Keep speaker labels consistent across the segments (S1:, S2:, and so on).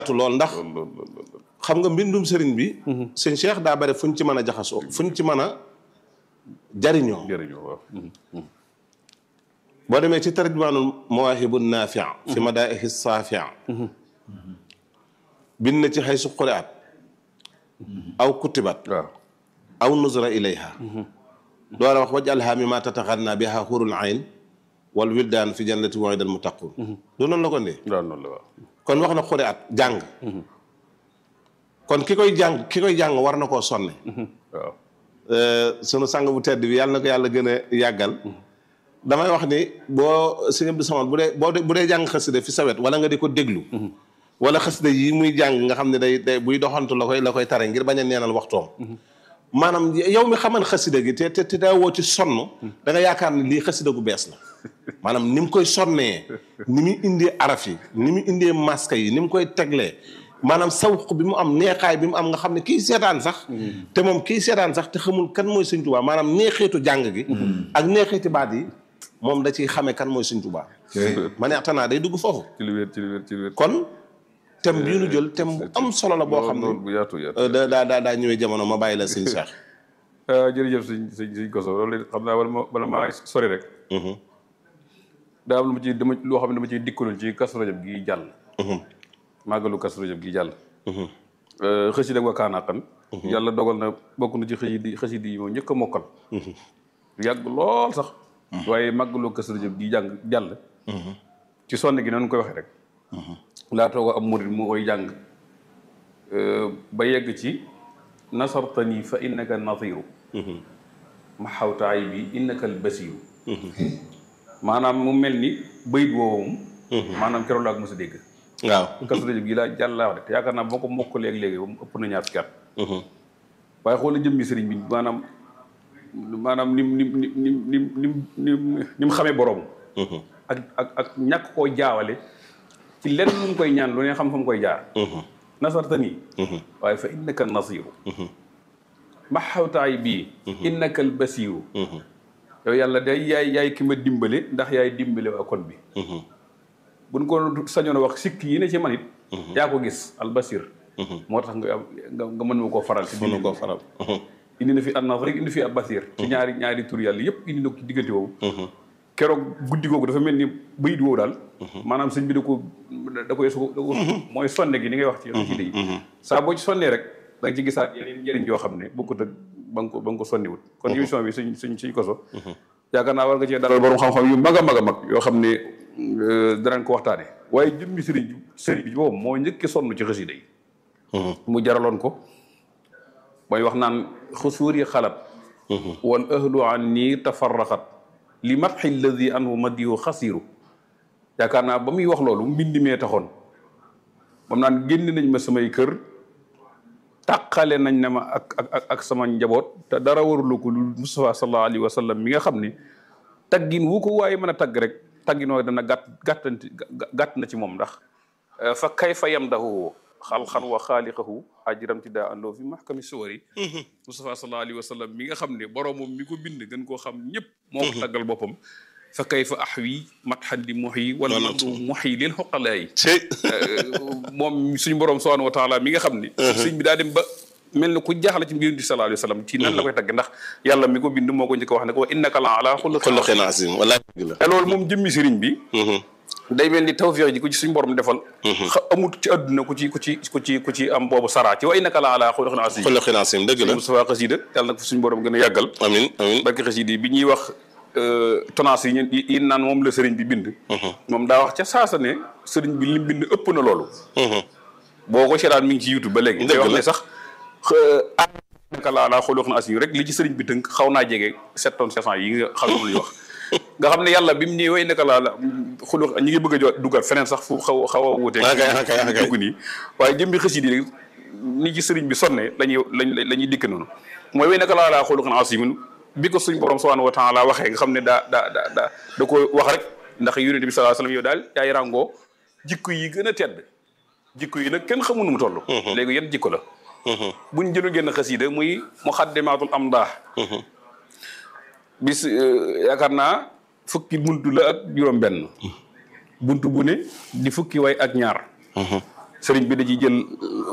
S1: lool ndax xam nga mbindum sëriñ bi sëñ Cheikh daa bari fuñ ci mën a jaxasoo fuñ ci mën a jariñoo
S2: jërëjëf waaw
S1: boo demee ci tarjumaanul mawaahibu naafi fi madaa'ihi saafi bind na ci xay su quraat aw kutibat
S2: waaw
S1: aw nuzra ilayha door a wax waj'alhaa mimmaa tataghannaa bihaa hurul ayn wal wildaan fi jannati wa'ida al muttaquun du noonu la ko ndee
S2: waaw noonu la waaw
S1: kon wax na quraat jàng kon ki koy jàng ki koy jàng war na koo sonne
S2: waaw
S1: sunu sang bu tedd bi yàlla na ko yàlla gën a yàggal damay wax ni boo sëñ Abdou Samad bu dee boo bu dee jàng xasida fi sawet wala nga di ko déglu wala xasida yi muy jàng nga xam ne day day buy doxantu la koy la koy tare ngir bañ a neenal waxtoom maanaam yow mi xaman xasida gi te te te daa woo ci sonn da nga yaakaar ne lii xasida gu bees la maanaam ni mu koy sonnee ni mu indee araf yi ni mu indee masque yi ni mu koy teglee maanaam sawq bi mu am neexaay bi mu am nga xam ne kii seetaan sax te moom kii seetaan sax te xamul kan mooy Sëñ Tuubaa maanaam neexeetu jàng gi ak neexeeti baat yi moom da ciy xamee kan mooy Sëñ Tuubaa ma ne atanaa day dugg foofu
S2: ci lu wér ci lu wér ci lu wér
S1: kon thème bii nu jël thème bu am solo la boo xam
S2: loolu
S1: ne
S2: bu yaatu yaatu
S1: da daa daa daa ñëwee jamono ma bàyyi la Sëñ Cheikh
S2: jërëjëf sëñ sëñ sëñ Koso loolu xam naa wala ma wala maa sori rek daa am lu ma ci dama loo xam ne dama ciy dikkaloon ci Kazu Rajab gi jàll màggalu Kazu Rajab gi jàll xësi dag wakaanaa xan yàlla dogal na bokk na ci xësi di xësi di yi moom njëkk a mokkal yàgg lool sax waaye màggalu Kazu Rajab gi jàng jàll ci sonn gi noonu koy waxee rek laa toog am murid mu koy jàng ba yegg ci nasartani fa innaka nadiru ma xawtaay bi innaka al basiru maanaam mu mel ni bayit woowum maanaam keroog laa ko mos a dégg
S1: waaw
S2: Kazu Rajab gi laa jàll laa wax de te yaakaar naa boo ko mokk léegi-léegi ba mu ëpp na ñaar fukki at waaye xoola jëmmi sëriñ bi maanaam maanaam nim nim nim nim nim nim nim ni mu xamee borom ak ak ak ñàkk koo jaawale ci lenn lu mu koy ñaan lu ne xam fa mu koy jaar nasartani waaye fa innaka nasiru maxawtaay bii innaka al basiru yow yàlla day yaay yaay ki ma dimbale ndax yaay dimbale waa kon bi buñ ko sañoon a wax sikk yi ne ci man it yaa ko gis al basir moo tax nga nga nga mën ma koo faral ci
S1: mënu koo faral
S2: indi na fi an nasr indi fi al basir ci ñaari ñaari tur yàlla yëpp indi na ko ci diggante woowu keroog guddi googu dafa mel ni bayit woowu daal maanaam sëñ bi da ko da koy su da ko mooy sonne gi ni ngay wax ci ci yi saa boo ci sonnee rek da nga ci gisaat yeneen njëriñ yoo xam ne bokkut ak ba nga ko ba nga ko sonniwut kon émission bi suñ suñ suñ koso yaakaar naa war nga cee dalal borom xam-xam yu mag a mag a mag yoo xam ne danañ ko waxtaane waaye jëmmi sëriñ bi sëriñ bi boobu moo njëkki sonn ci xasida yi mu jaraloon ko mooy wax naan xusuuri xalat wal ahlu an nii tafarraxat li matxi alladi anhu madiyu xasiru yaakaar naa ba muy wax loolu mbind mee taxoon moom naan génn nañ ma samay kër tàqale nañ ne ma ak ak ak sama njaboot te dara warulu ko lu Mustafa sallallahu alayhi wa sallam mi nga xam ne taggin wu ko waaye mën a tagg rek taggin woo dana gàtt gàttanti gàtt na ci moom ndax fa kayfa yamdahu xalxan wa xaaliqahu ajiram ti daa andoo fi maxkami suwari Mustafa sallallahu alayhi wa sallam mi nga xam ne boroomam mi ko bind gën koo xam ñëpp moo ko taggal boppam fa kayfa ahwi matxan di muxyi wala madu muxyi lil xoqalaay moom suñu borom subhanahu wa taala mi nga xam ne sëñ bi daa dem ba mel ni ku jaaxle ci mbir bi sallallahu alayhi wa sallam ci nan la koy tagg ndax yàlla mi ko bind moo ko njëkk a wax ne ko innaka la ala
S1: xuluqin azim wallaahi dëgg la
S2: te loolu moom jëmmi sëriñ bi day mel ni tawfiix ji ku ci suñu borom defal amut ci àdduna ku ci ku ci ku ci ku ci am boobu saraa ci wa innaka la ala xuluqin azim
S1: xuluqin azim dëgg la
S2: Mustafa xasida yàlla na ko suñu borom gën a yàggal
S1: amin amin
S2: barke xasida yi bi ñuy wax tonnage yi ñu yi naan moom la sëriñ bi bind moom daa wax ca saasa ne sëriñ bi lim bind ëpp na loolu boo ko seetaan mi ngi ci youtube ba léegi day wax ne sax naka laa laa xool wax na as rek li ci sëriñ bi tënk xaw naa jege sept tonnes sept cent yi nga xam ne wax nga xam ne yàlla bi mu ñëwee way naka laa la xulu ñi ngi bëgg a jo dugal feneen sax fu xaw xaw a wuutee dugg nii waaye jëm bi xësi di ni ci sëriñ bi sonne lañuy lañ la ñuy dikk noonu mooy way naka laa laa xool wax na as bi ko suñ borom subhanahu wa taala waxee nga xam ne daa daa daa daa da ko wax rek ndax yonent bi sallallahu alayhi wasallam yow daal yaay ràngoo jikko yi gën a tedd jikko yi nag kenn xamul nu mu toll léegi yan jikko la buñ jëlu génn xasida muy muxaddimaatul amdah bis yaakaar naa fukki buntu la ak juróom benn buntu bu ne di fukki way ak ñaar sëriñ bi da ciy jël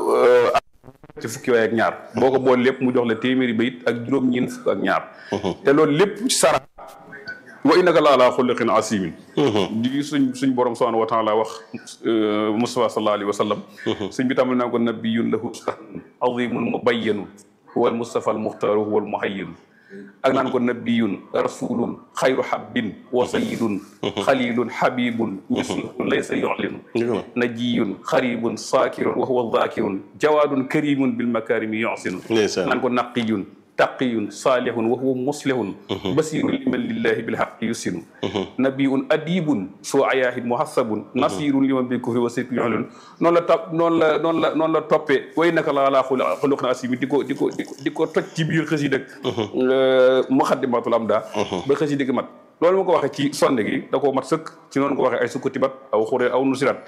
S2: ci fukki waay ak ñaar boo ko boole lépp mu jox la téeméeri bayit ak juróom-ñeent fukk ak ñaar te loolu lépp ci sara wa innaka la ala xuluqin asimin di suñ suñ borom subhanahu wa taala wax Mustafa sallallahu alayhi wa sallam suñ bi tàmbali naa ko nabiyun lahu azimun mubayyanu huwa al mustafa al muxtaaru huwa al muhayyinu ak naan ko nabiyun rasulun xayru habbin wa sayidun xalilun habibun misluhu laysa yu'linu najiyun xaribun saakirun wa huwa zakirun jawaadun karimun bil makarimi yu'sinu naan ko naqiyun taqiyun saalihun wa huwa muslihun basirun liman lillahi bilhaqi yusinu nabiyun adibun soo ayaahin muhassabun nasirun liman bil kufri wa sirki yu'linu noonu la topp noonu la noonu la noonu la toppee way naka la laa xuluqin asimi di ko di ko di ko di ko toj ci biir xësi dëkk muxaddimatul am daa ba xësi dëkk mat loolu ma ko waxee ci sonde gi da koo mat sëkk ci noonu ko waxee ay sukkati bat aw xuree aw nusirat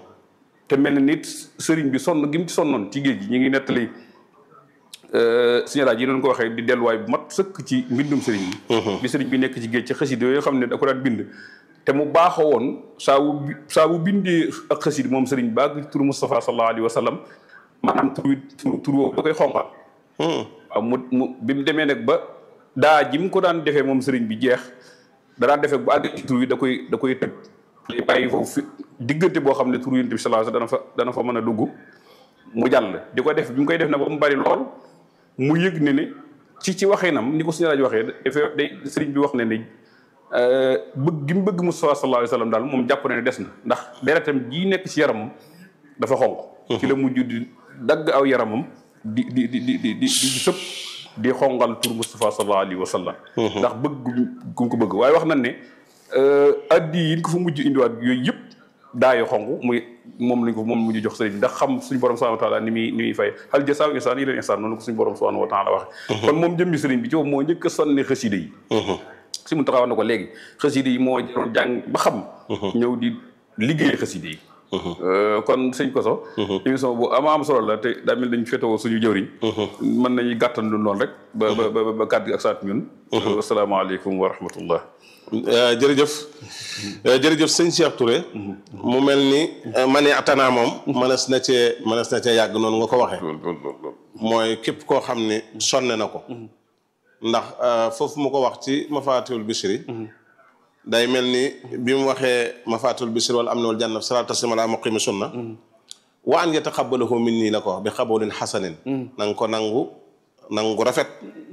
S2: te mel ni nit sëriñ bi sonn gi mu ci sonnoon ci géej gi ñu ngi nettali signalage yi doon ko waxee di delluwaay bu mat sëkk ci mbindum sëriñ bi bi sëriñ bi nekk ci géej ci xasida yooyu xam ne da ko daan bind te mu baaxoo woon saa wu saa wu bindee ak xasida moom sëriñ ba ak turu Moustapha sallallahu alayhi wa sallam maanaam tur wi tur woowu da koy xonqal waaw mu mu bi mu demee nag ba daa ji mu ko daan defee moom sëriñ bi jeex da daan defee bu àgg ci tur wi da koy da koy tëj day bàyyi foofu fi diggante boo xam ne tur yonent bi sallallahu alayhi wa sallam dana fa dana fa mën a dugg mu jàll di ko def bi mu koy def na ba mu bari lool mu yëg ne ne ci ci waxinam ni ko suñu laaj waxee dafay day sëriñ bi wax ne ne bëgg gi mu bëgg Mustafa sallallahu alayhi wa sallam daal moom jàpp na ne des na ndax deretam jii nekk ci yaramam dafa xonq ci la mujj di dagg aw yaramam di di di di di di sëpp di xonqal pour Mustafa sallallahu alayhi wa sallam ndax bëgg gu ko bëgg waaye wax nañ ne addi yi ko fa mujj indiwaat yooyu yëpp daayo xonq muy moom lañ ko moom mujj jox sëriñ ndax xam suñu borom subhanahu wa taala ni muy ni muy fay hal jasaaw insaan yi leen insaan noonu ko suñu borom subhanahu wa taala waxe kon moom jëmmi sëriñ bi ci moom moo njëkk a sonni xasida yi si mu taxaw na ko léegi xasida yi moo doon jàng ba xam ñëw di liggéey xasida yi kon sëñ Koso émission bu ama am solo la te daa mel dañ féetewoo suñu jëwriñ mën nañu gàttan lu noonu rek ba ba ba kàddu gi ak saat ñun asalaamaaleykum wa rahmatullah
S1: jërëjëf jërëjëf sëñ Cheikh Touré mu mel ni mani atanaa moom mënees na cee mënees na cee yàgg noonu nga ko waxee mooy képp koo xam ne sonne na ko ndax foofu mu ko wax ci mafaatiwul bishri day mel ni bi mu waxee mafaatiwul bishri wala am na wal janna salaatu taslim ala muqimi sunna wa an yataqabbalahu min nii la ko wax bi xaboolin xasanin na nga ko nangu nangu rafet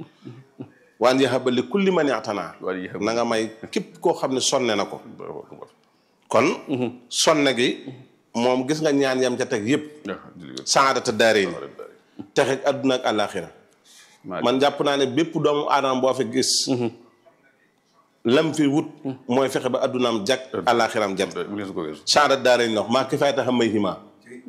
S1: waan yaxaba li kulli man yatanaa na nga may képp koo xam ne sonne na ko kon sonne gi moom gis nga ñaan yam ca teg yëpp saadata daaree ni texeg adduna ak àllaaxira man jàpp naa ne bépp doomu aadama boo fi gis lam fi wut mooy fexe ba addunaam jag àllaaxiram jag saadata daaree ni wax maa ki fay tax a may himaa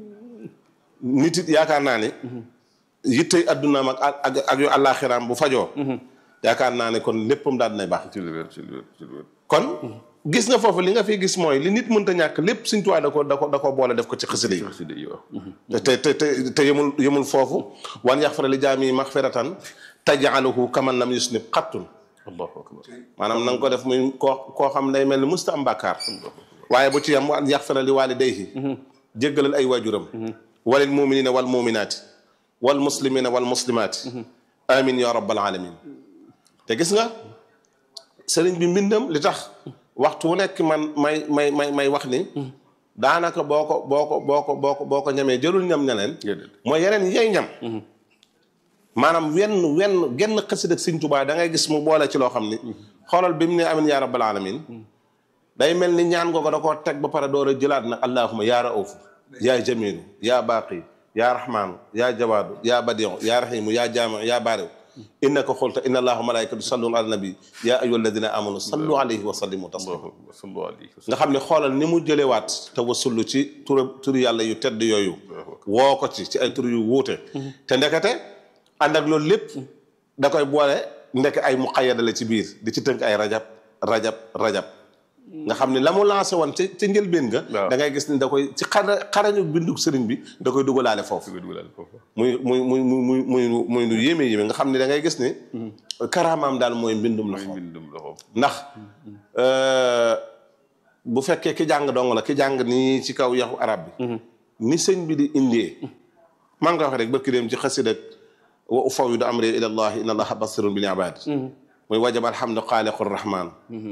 S1: nit it yaakaar naa ne yittey addunaam ak ak ak yu àllaaxiraam bu fajoo yaakaar naa ne kon léppam daal dinay baax kon gis nga foofu li nga fi gis mooy li nit mënta ñàkk lépp Sëñ Tuubaa da ko da ko da ko boole def ko ci xasida yi te te te te yemul yemul foofu wan yaxfara li jaami maxfiratan tajaaluhu kaman lam yusnib xattun
S2: allahu akbar
S1: maanaam na nga ko def muy koo koo xam day mel ni musta am bàkkaar waaye bu ci yam wan yaxfara li waalidayhi jéggalal ay waajuram walil muminina wal muminaati wal muslimina wal muslimaati amin ya rabbal alamin te gis nga sëriñ bi mbindam li tax waxtu wu nekk man may may may may wax ni daanaka boo ko boo ko boo ko boo ko boo ko ñamee jëlul ñam ñeneen mooy yeneen yey ñam maanaam wenn wenn genn xasid ak Sëriñ Tuubaa da ngay gis mu boole ci loo xam ni xoolal bi mu ne amin yaa rabbal alamin day mel ni ñaan googu da koo teg ba pare door a jëlaat nag allahuma yaa raofu yaa jamilu yaa baaqi yaa rahmaanu yaa jawaadu yaa badiu yaa rahimu yaa jaamiu yaa baariw innaka xulta inna allaha malaikatu sallun ala nabi yaa ayyuha alladina amanu sallu alayhi wa sallimu taslima nga xam ne xoolal ni mu jëlewaat te wasullu ci tur turi yàlla yu tedd yooyu woo ko ci ci ay tur yu wuute te ndekete ànd ak loolu lépp da koy boole ndek ay muqayyada la ci biir di ci tënk ay rajab rajab rajab nga xam ne la mu lancé woon ca ca njëlbeen nga da ngay gis ni da koy ci xara xarañu bindu sëriñ bi da koy dugalaale foofu muy muy muy muy muy muy lu yéeme yéeme nga xam ne da ngay gis ni karaamaam daal mooy mbindum loxo ndax bu fekkee ki jàng dong la ki jàng nii ci kaw yaxu arab bi ni sëñ bi di indee maa ngi koy wax rek barki dem ci xasida wa ufawwidu amri ila allah inna allaha basirun bil ibad muy wajab alhamdu xaaliqu rahman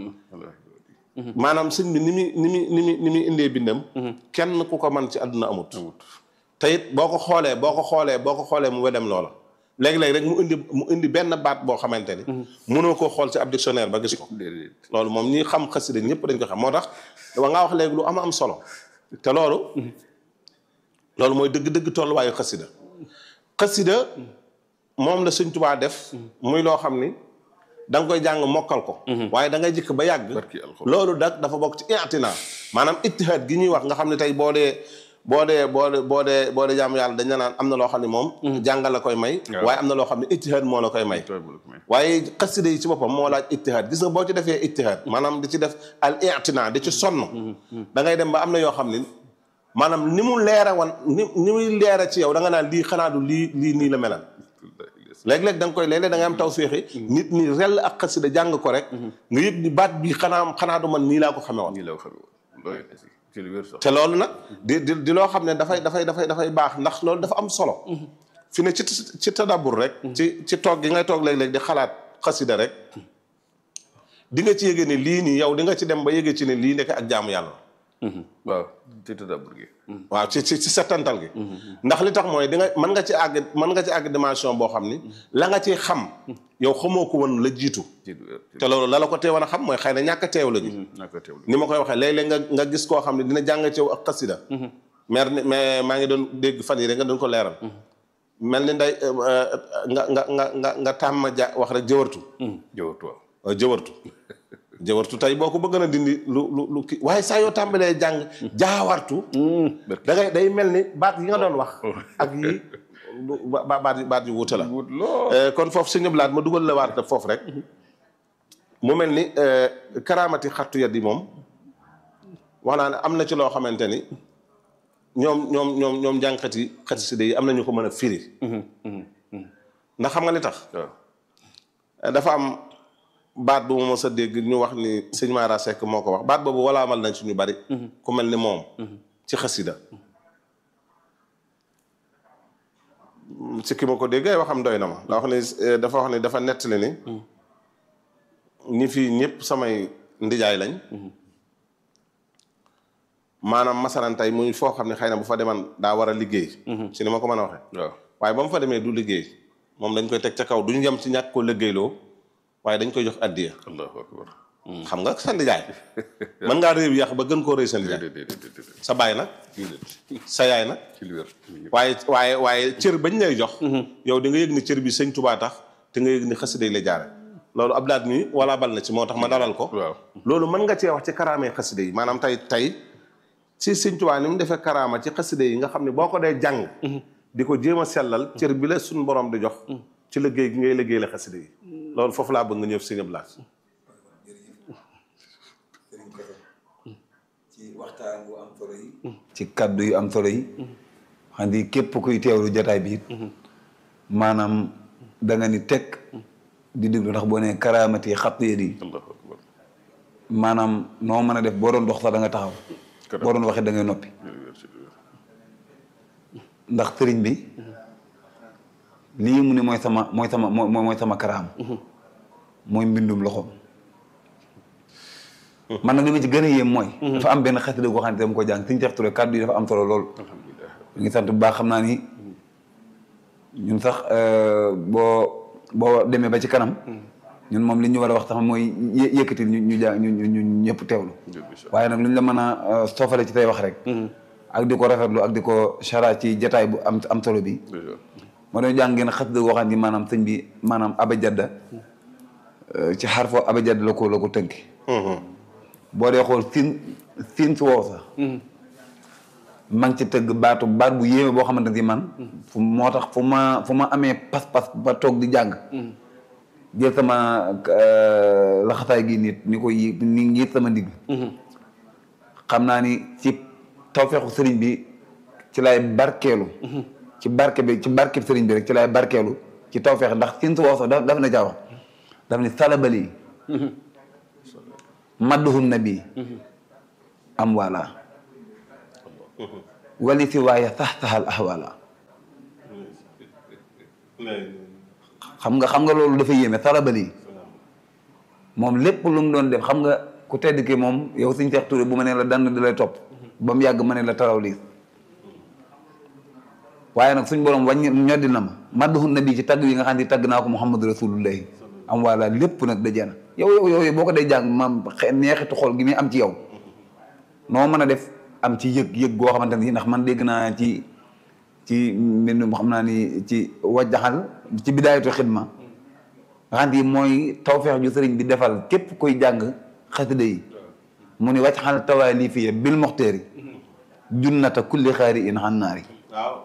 S1: maanaam sëñ bi ni muy ni muy ni muy ni muy indee bindam kenn ku ko man ci àdduna amut te it boo ko xoolee boo ko xoolee boo ko xoolee mu wedem loola léegi-léegi rek mu indi mu indi benn baat boo xamante ni mënoo koo xool ci ab dictionnaire ba gis ko loolu moom ñi xam xasida ñëpp dañ ko xam moo tax wa ngaa wax léegi lu am am solo te loolu loolu mooy dëgg-dëgg tolluwaayu xasida xasida moom la Sëñ Tuubaa def muy loo xam ni da nga koy jàng mokkal ko waaye da ngay jëkk ba yàgg loolu dak dafa bokk ci i'tina maanaam ittihaad gi ñuy wax nga xam ne tey boo dee boo dee boo dee boo dee boo dee jaamu yàlla dañ la naan am na loo xam ne moom jàngal la koy may waaye am na loo xam ne ittihaad moo la koy may waaye xasida yi ci boppam moo laaj ittihaad gis nga boo ci defee ittihaad maanaam di ci def al i'tina di ci sonn da ngay dem ba am na yoo xam ne maanaam ni mu leera wan ni ni muy leera ci yow da nga naan lii xanaa du lii lii nii la melal léeg-léeg da nga koy léeg-léeg da ngay am taw féexi nit ñi rell ak xasida jàng ko rek nga yëg ni baat bi xanaa xanaa du man nii laa ko xamee woon te loolu nag di di di loo xam ne dafay dafay dafay dafay baax ndax loolu dafa am solo fi ne ci ci tadabur rek ci ci toog gi ngay toog léeg-léeg di xalaat xasida rek di nga ci yëge ne lii nii yow di nga ci dem ba yëge ci ne lii nekk ak jaamu yàlla
S2: waaw ci tadabur gi
S1: waaw ci ci ci settantal gi ndax li tax mooy di nga mën nga ci àgg mën nga ci àgg dimension boo xam ni la nga ci xam yow xamoo ko woon la jiitu te loolu la la ko teewoon a xam mooy xëy na ñàkk a teew la ñu ni ma koy waxee léeg-léeg nga nga gis koo xam ne dina jàng ci yow ak xasida mer ni mais maa ngi doon dégg fan yi rek nga doon ko leeral mel ni nday nga nga nga nga nga tàmm ja wax rek jëwartu
S2: jëwartu waaw
S1: waaw jëwartu jëwartu tey boo ko bëgg na dindi lu lu lu kii waaye saa yoo tàmbalee jàng jaawartu da ngay day mel ni baat yi nga doon wax ak yi ba baat baat yu wuute la kon foofu sëñ Abdou Lahad ma dugal la waat foofu rek mu mel ni karaamati xattu yat yi moom wax naa ne am na ci loo xamante ni ñoom ñoom ñoom ñoom jàngkat yi xasida yi am na ñu ko mën a firi ndax xam nga li tax dafa am baat bu ma mos a dégg ñu wax ni sëñ Mara Seck moo ko wax baat boobu wala amal nañ ci ñu bari ku mel ni moom ci xasida ci ki ma ko dégg ay waxam doy na ma daa wax ni dafa wax ni dafa nettali ni ñi fii ñëpp samay ndijaay lañ maanaam masalan tey muy foo xam ne xëy na bu fa deman daa war a liggéey ci ni ma ko mën a waxee
S2: waaw
S1: waaye ba mu fa demee du liggéey moom dañ koy teg ca kaw duñu yem ci ñàkk ko liggéeyloo waaye dañ koy jox addiya
S2: allahu akbar
S1: xam nga sa ndijaay mën ngaa réew yàq ba gën koo rëy sa ndijaay sa baay nag sa yaay nag
S2: ci lu wér
S1: waaye waaye waaye cër bañ lay jox yow di nga yëg ni cër bi sëñ Tubaa tax te nga yëg ni xasida yi la jaare loolu ab daat mi wala bal na ci moo tax ma dalal ko
S2: waaw
S1: loolu mën nga cee wax ci karaamee xasida yi maanaam tey tey si sëñ Tubaa ni mu defee karaama ci xasida yi nga xam ne boo ko dee jàng di ko jéem a sellal cër bi la suñ borom di jox ci liggéey gi ngay liggéey la xasida yi loolu foofu laa bëgg nga ñëw sëñ Abdou Lahad
S3: ci waxtaan bu am solo yi ci kaddu yu am solo yi xam ni képp kuy teewlu jotaay bi it maanaam da nga ni teg di déglu ndax boo nee karaamati xat yi
S2: allahu akbar
S3: maanaam noo mën a def boo doon dox sax da nga taxaw boo doon waxee da ngay noppi
S2: ci lu wér ci lu wér
S3: ndax sëriñ bi lii mu ne mooy sama mooy sama mooy mooy sama karaam mooy mbindum loxoom man nag li ma ci gën a yéem mooy dafa am benn xasida goo xam ne dama ko jàng Sëriñ Seex Ture kàddu yi dafa am solo lool
S2: alhamdulilah
S3: ñu ngi sant bu baax xam naa ni ñun sax boo boo demee ba ci kanam ñun moom li ñu war a wax sax mooy yë- yëkkati ñu ñu jàng ñu ñu ñu ñëpp teewlu waaye nag lu ñu la mën a soofale ci tey wax rek ak di ko rafetlu ak di ko chara ci jataay bu am am solo bi moo doon jàng ngeen xasida goo xam ni maanaam sëñ bi maanaam abajadda ci xarfo abajadda la ko la ko tënki boo dee xool siin siin su wow sax ma ngi ci tëgg baatu baat bu yéeme boo xamante ni man fu moo tax fu ma fu ma amee pas-pas ba toog di jàng jël sama laxataay gi nit ni ko yi ni ngiit sama ndigg xam naa ni ci tawfeexu sëriñ bi ci lay barkeelu ci barke bi ci barke sëriñ bi rek ci lay barkeelu ci tawfeex ndax siin su wow sax daf daf na jaa wax daf ni salabali madduhum nabi am wala wali si waaye sax saxal ahwala xam nga xam nga loolu dafa yéeme sarabali moom lépp lu mu doon def xam nga ku tedd ki moom yow suñ Seex Tuure bu ma nee la dann di lay topp ba mu yàgg ma ne la taraw liis waaye nag suñ borom wàññi ñoddi na ma madduhun nabi ci tagg yi nga xam ne tagg naa ko muhammadu rasulullahi am wala lépp nag dajee na yow yow yow boo ko day jàng maam xe- neexitu xool gi muy am ci yow noo mën a def am ci yëg yëg goo xamante ni ndax man dégg naa ci ci mbindum xam naa ni ci wajjaxal ci bidaayatu xidma nga xam ni mooy tawfeex ju sëriñ bi defal képp koy jàng xasida yi mu ni wajjaxal tawaalifiya bil moxteeri junnata kulli xaari in xannaari
S1: waaw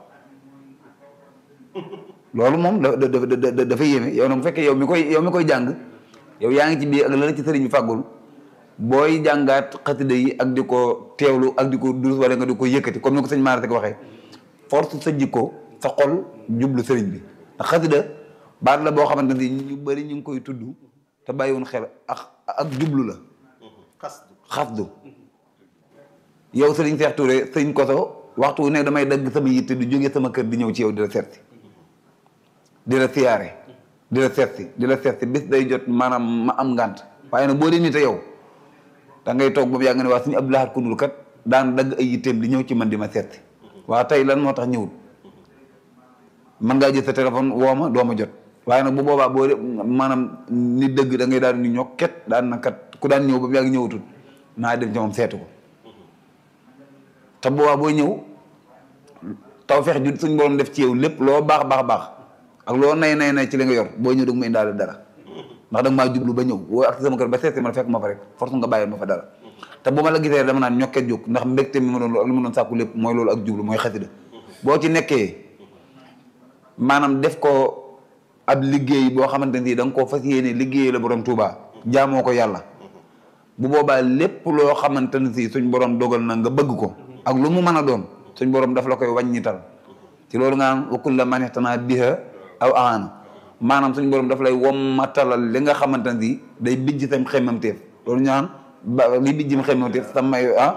S3: loolu moom da da da da dafa yéeme yow nag bu fekkee yow mi koy yow mi koy jàng yow yaa ngi ci biir ak la la ci sëriñ bi fàggul booy jàngaat xasida yi ak di ko teewlu ak di ko durus wala nga di ko yëkkati comme ni ko sëñ Mara Seck waxee force sa jikko sa xol jublu sëriñ bi ndax xasida baat la boo xamante ni ñu bëri ñu ngi koy tudd te bàyyiwoon xel ak ak jublu la
S1: xas
S3: xasdu yow sëriñ Seex Touré sëriñ Koso waxtu wu nekk damay dagg sama yitte di jóge sama kër di ñëw ci yow di la seet si di la siyaare di la seet si di la seet si bis day jot maanaam ma am ngànt waaye nag boo dee nite yow da ngay toog boobu yaa nga ne waa suñu Abdou Lahad Koundoul kat daan dagg ay yitteem di ñëw ci man di ma seet si waa tey lan moo tax ñëwul man ngaa jël sa téléphone woo ma doo ma jot waaye nag bu boobaa boo de maanaam ni dëgg da ngay daal di ñokket daan na kat ku daan ñëw ba mu yàgg ñëwatul naa dem ci moom seetu ko te boobaa booy ñëw taw feex ju suñ borom def ci yow lépp loo baax baax baax ak loo nay nay nay ci li nga yor boo ñëw da nga ma indaale dara ndax da nga maa jublu ba ñëw woo ak sama kër ba seet si ma fekk ma fa rek force nga bàyyil ma fa dara te bu ma la gisee dama naan ñokket jóg ndax mbégte mi ma doon lu ma doon sàkku lépp mooy loolu ak jublu mooy xasida boo ci nekkee maanaam def ko ab liggéey boo xamante ni da nga koo fas yéene liggéey la borom Touba jaamoo ko yàlla bu boobaa lépp loo xamante ne si suñ borom dogal na nga bëgg ko ak lu mu mën a doon suñ borom daf la koy wàññital ci loolu nga naan wa kulla man ihtanaa biha aw aana maanaam suñ borom daf lay wommatalal li nga xamante ne si day bijj sam xemmamteef loolu ñu naan ba li bijjim xemmamteef sa may ah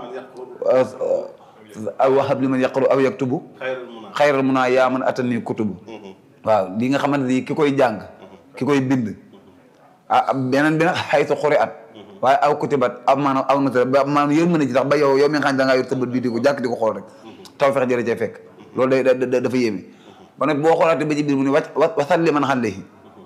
S3: aw wahab li man yaqru aw yaktubu
S1: xayrul mun a
S3: xayral mun naa yaa man atani kutubu waaw li nga xamante ni ki koy jàng ki koy bind ah beneen beneen xaytu xuri at waaye aw kutibat aw maanaam aw nata ba maanaam yërmande ci tax ba yow yow mi nga xam ne da ngaa yor sa bët bii di ko jàkk di ko xool rek taw fex jële cee fekk loolu day da- da- dafa yéeme ba nag boo xoolaatee ba ci biir mu ne wàcc wa wasalli man xalehi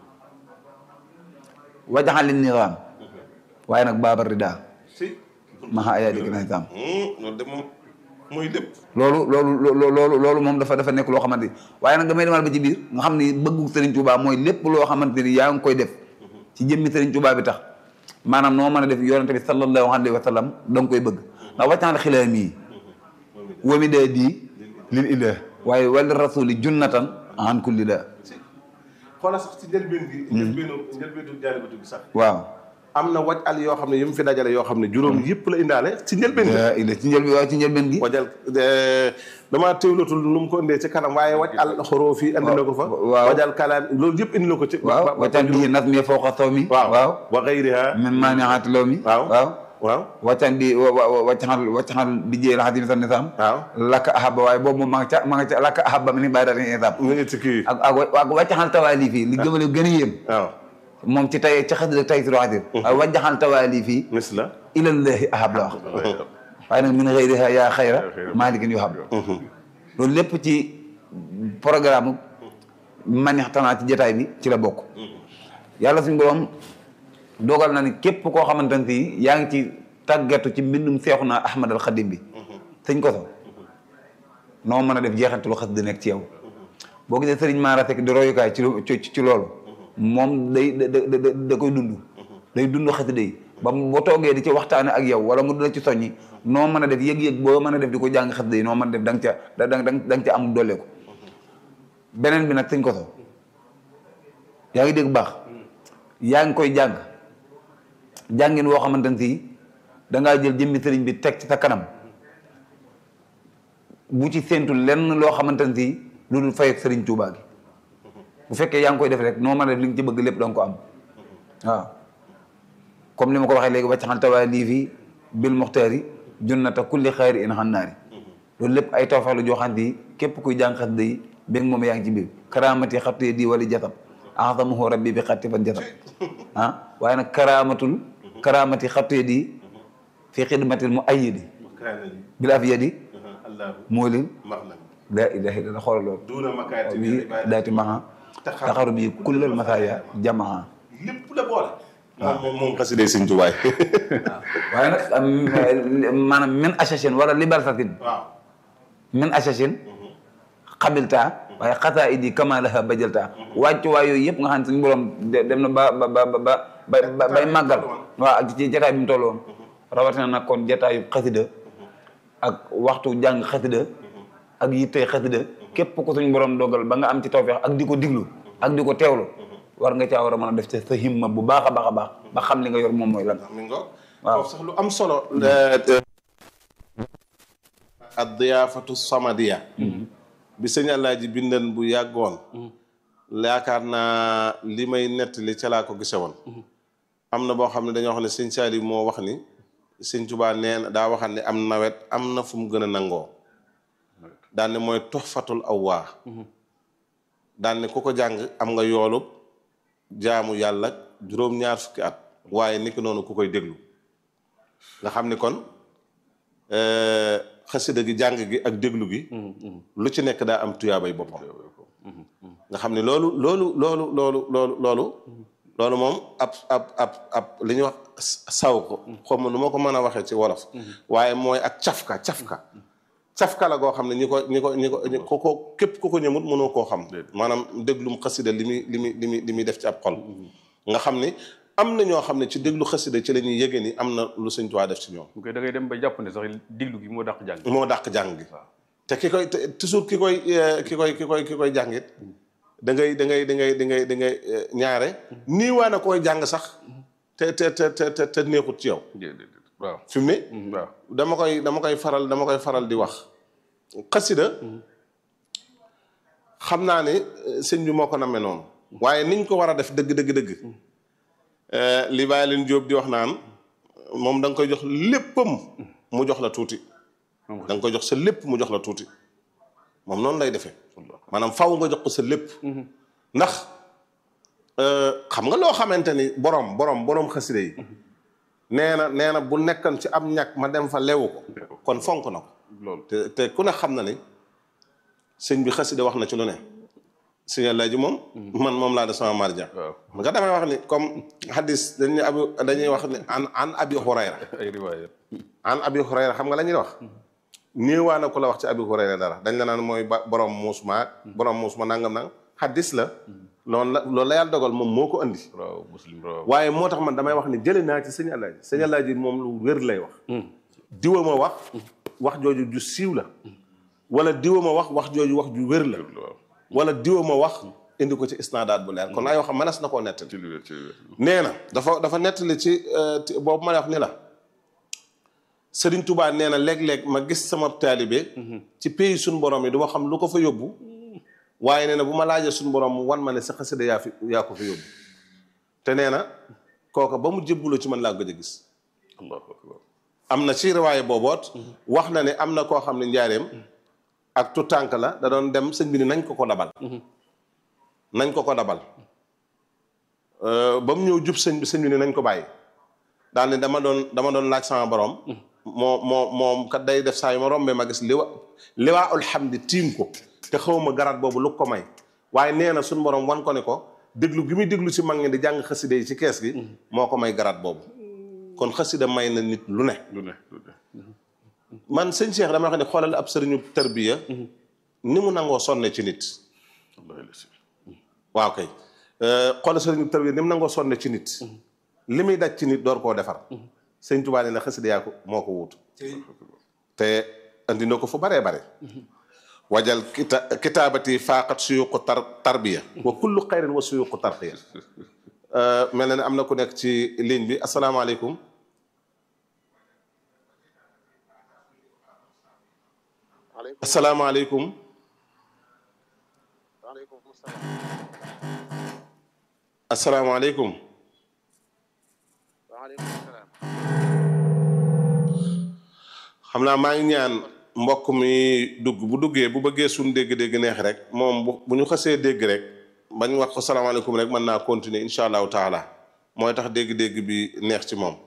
S3: wajaxali nizaam waaye nag baabar rida
S1: si
S3: maha ayaa dégg na nizaam
S1: loolu de moom mooy lépp
S3: loolu loolu loo- loolu loolu moom dafa dafa nekk loo xamante ni waaye nag damay demal ba ci biir nga xam ni bëggu Serigne Touba mooy lépp loo xamante ni yaa ngi koy def ci jëmmi Serigne Touba bi tax maanaam noo mën a def yonente bi sallallahu alayhi wa sallam da nga koy bëgg ndax wàccaal xilaam yi wami daa di lil ilah waaye wali rasuli junnatan an kulli la
S1: xoolal sax ci njëlbeen gi njëlbeenu njëlbeenu jaalibatu gi sax
S3: waaw
S1: am na waj al yoo xam ne yi mu fi dajale yoo xam ne juróom yëpp la indaale ci njëlbeen gi
S3: la ila ci njëlbeen waaw ci njëlbeen gi
S1: wajal damaa teewlatul nu mu ko indee ci kanam waaye waj al xoroof yi indi na ko fa
S3: waaw.
S1: wajal kalaan loolu yëpp indi na ko ci
S3: waaw waccan bi nas mi fawqa sawmi
S1: waaw
S3: waaw
S1: wa xayriha
S3: min maaniaati law mi
S1: waaw
S3: waaw
S1: waaw
S3: waccan bi waccaxal waccaxal bi jee la xadim sa nisaam
S1: waaw
S3: lakka ahaba waaye boobu moom ma nga ca ma nga ca lakka ahaba mi ni bàyyi daal nisaam
S1: nga ngi ci kii
S3: ak ak ak waccaxal tawaalif yi li gëmale gën a yéem
S1: waaw
S3: moom ci tay ci xasida tay suro xadir waaye waccaxal tawaalif yi
S1: mis la
S3: ilallahi ahab la wax waaye nag min xëyriha yaa xayra maalikin yu hab loolu lépp ci programme manixtanaa ci jotaay bi ci la bokk yàlla suñu borom dogal na ni képp koo xamante ne si yaa ngi ci tàggatu ci mbindum seexu naa Ahmad al Xadim bi sëñ ko so noo mën a def jeexantalu xas di nekk ci yow boo gisee sëriñ Mara Seck di royukaay ci lu- ci ci loolu moom day da da da da koy dund day dund xasida yi ba mu boo toogee di ci waxtaane ak yow wala mu dina ci soññi noo mën a def yëg-yëg boo mën a def di ko jàng xasida yi noo mën a def da nga ca da da da nga ca am dolle ko beneen bi nag sëñ ko so yaa ngi dégg baax yaa ngi koy jàng jàngin woo xamante ne si dangaa jël jëmmi sëriñ bi teg ci sa kanam bu ci séentu lenn loo xamante ne si lu dul fay ak sëriñ Tuubaa gi bu fekkee yaa ngi koy def rek noo mën a def li nga ci bëgg lépp danga ko am waaw comme ni ma ko waxee léegi waccaxal tawaa lii fii bil muxtaari junnata kulli xayri in xannaari loolu lépp ay tawfeex la joo xam ne képp kuy jàng xasida yi béng moom yaa ngi ci biir karaamati xattee di wala jatab ahdamuhu rabbi bi xatti fan jatab ah waaye nag karaamatul karaamati xattee di fi xidmatil mu ayyidi bil afiyadi moo leen laa ilaha illa xoolal loolu
S1: duuna makaati
S3: bi daati maha taxaru bi kullal masaaya jamaa
S1: lépp la boole moom moom xasida sëñ Tuubaa
S3: waaye nag maanaam min assasine wala libertatin
S1: waaw
S3: min assasine xabilta waaye xataa idi kama laha bajalta wàccuwaay yooyu yëpp nga xam ne suñu borom dem na ba ba ba ba ba bay màggal waaw ak ci jataay bi mu toll woon rawatina nag kon jataayu xasida ak waxtu jàng xasida ak yittee xasida képp ko suñu borom dogal ba nga am ci tawfeex ak di ko diglu ak di ko teewlu war nga caa war a mën a def ci sa himma bu baax a baax a baax ba xam li nga yor moom mooy lan
S1: mi ngo
S3: waaw
S1: foofu sax lu am solo ad diyaafatu samadiya bi sëñ Alaaji bindan bu yàggoon yaakaar naa li may nettali ca laa ko gise woon am na boo xam ne dañoo xam ne sëñ Saali moo wax ni sëñ Tuubaa nee na daa waxal ne am nawet am na fu mu gën a nangoo daan ne mooy toxfatul awwaa daan ne ku ko jàng am nga yoolub jaamu yàlla juróom-ñaar fukki at waaye niki noonu ku koy déglu nga xam ni kon xasida gi jàng gi ak déglu gi lu ci nekk daa am tuyaabay boppam nga xam ne loolu loolu loolu loolu loolu loolu loolu moom ab ab ab ab li ñuy wax saw ko xaw ma nu ma ko mën a waxee ci wolof waaye mooy ak cafka cafka cafka la goo xam ne ñi ko ñi ko ñi ko ko ko képp ku ko ñëmut mënoo koo xam maanaam déglum xasida li muy li muy li muy li muy def ci ab xol nga xam ni am na ñoo xam ne ci déglu xasida ci la ñuy yëge ni am na lu Sëñ Tuubaa def ci ñoom
S2: bu koy da ngay dem ba jàpp ne sax diglu gi moo dàq jàng
S1: moo dàq jàng gi te ki koy te toujours ki koy ki koy ki koy ki koy jàngit da ngay da ngay da ngay da ngay da ngay ñaare nii waa na koy jàng sax te te te te te neexut ci yow
S2: waaw
S1: fi mu ne
S2: waaw
S1: dama koy dama koy faral dama koy faral di wax xasida xam naa ne sëñ bi moo ko namee noonu waaye niñ ko war a def dëgg dëgg dëgg li bàyyi leen Jóob di wax naan moom da nga koy jox léppam mu jox la tuuti da nga koy jox sa lépp mu jox la tuuti moom noonu lay defee maanaam faw nga jox ko sa lépp ndax xam nga loo xamante ni borom borom borom xasida yi nee na nee na bu nekkoon ci am ñàkk ma dem fa lewu ko kon fonk na ko
S2: loolu
S1: te te ku ne xam na ni sëñ bi xasida wax na ci lu ne sëñ Alaaji moom man moom laa de sama marja
S2: waaw
S1: nga damay wax ni comme hadis dañuy abi dañuy wax ni an an abi hurayra
S2: ay riwaayat
S1: an abi hurayra xam nga la ñuy wax néewaa na ku la wax ci abi hurayra dara dañ la naan mooy ba borom muus ma borom muus ma nangam nangam hadis la loolu la loolu la yàlla dogal moom moo ko andi
S2: waaw muslim waaw
S1: waaye moo tax man damay wax ni jëlee naa ci sëñ Alaaji sëñ Alaaji moom lu wér lay wax diwa ma wax wax jooju ju siiw la wala diwa ma wax wax jooju wax ju wér la
S2: waaw
S1: wala diwa ma wax indi ko ci isnaadaat bu leer kon ay waxam mënees na koo nettali
S2: ci lu wér ci lu wér
S1: nee na dafa dafa nettali ci ti- boobu ma lay wax ni la Sëriñ Tubaa nee na léeg-léeg ma gis sama taalibe ci pays suñu borom yi du ma xam lu ko fa yóbbu waaye nee na bu ma laajee suñu borom mu wan ma ne sa xasida yaa fi yaa ko fa yóbbu te nee na kooka ba mu jébbuloo ci man laa gëj a gis
S2: allahu akbar
S1: am na ci riwaaye booboot wax na ne am na koo xam ne njaareem ak tu tànk la da doon dem sëñ bi ni nañ ko ko dabal nañ ko ko dabal ba mu ñëw jub sëñ bi sëñ bi ni nañ ko bàyyi daal ne dama doon dama doon laaj sama borom moo moo moom kat day def saa yu ma rombee ma gis liwa liwaa alhamdi tiim ko te xawma garat boobu lu ko may waaye nee na suñu borom wan ko ne ko déglu gi muy déglu si mag ñi di jàng xasida yi ci kees gi moo ko may garat boobu kon xasida may na nit lu ne
S2: lu ne lu ne
S1: man sëñ Cheikh dama wax ne xoolal ab sëriñu tarbiya ni mu nangoo sonne ci nit
S2: wallahi la si
S1: waaw kay xoolal sëriñu tarbiya ni mu nangoo sonne ci nit li muy daj ci nit door koo defar sëñ Tuubaa ne na xasida yaa ko moo ko wuutu te andi na ko fu baree bare wajal kita kitaabati faaqat suyuqu tar tarbiya wa kullu xayrin wa suyuqu tarqiya mel na ne am na ku nekk ci ligne bi asalaamaaleykum
S4: waaleykum
S1: asalaamaaleykum
S4: waaleykum salaam
S1: asalaamaaleykum
S4: waaleykum salaam
S1: xam naa maa ngi ñaan mbokk mi dugg bu duggee bu bëggee suñ dégg-dégg neex rek moom bu bu ñu xasee dégg rek bañ wax ko salaamaaleykum rek mën naa continuer incha allahu taala mooy tax dégg-dégg bi neex ci moom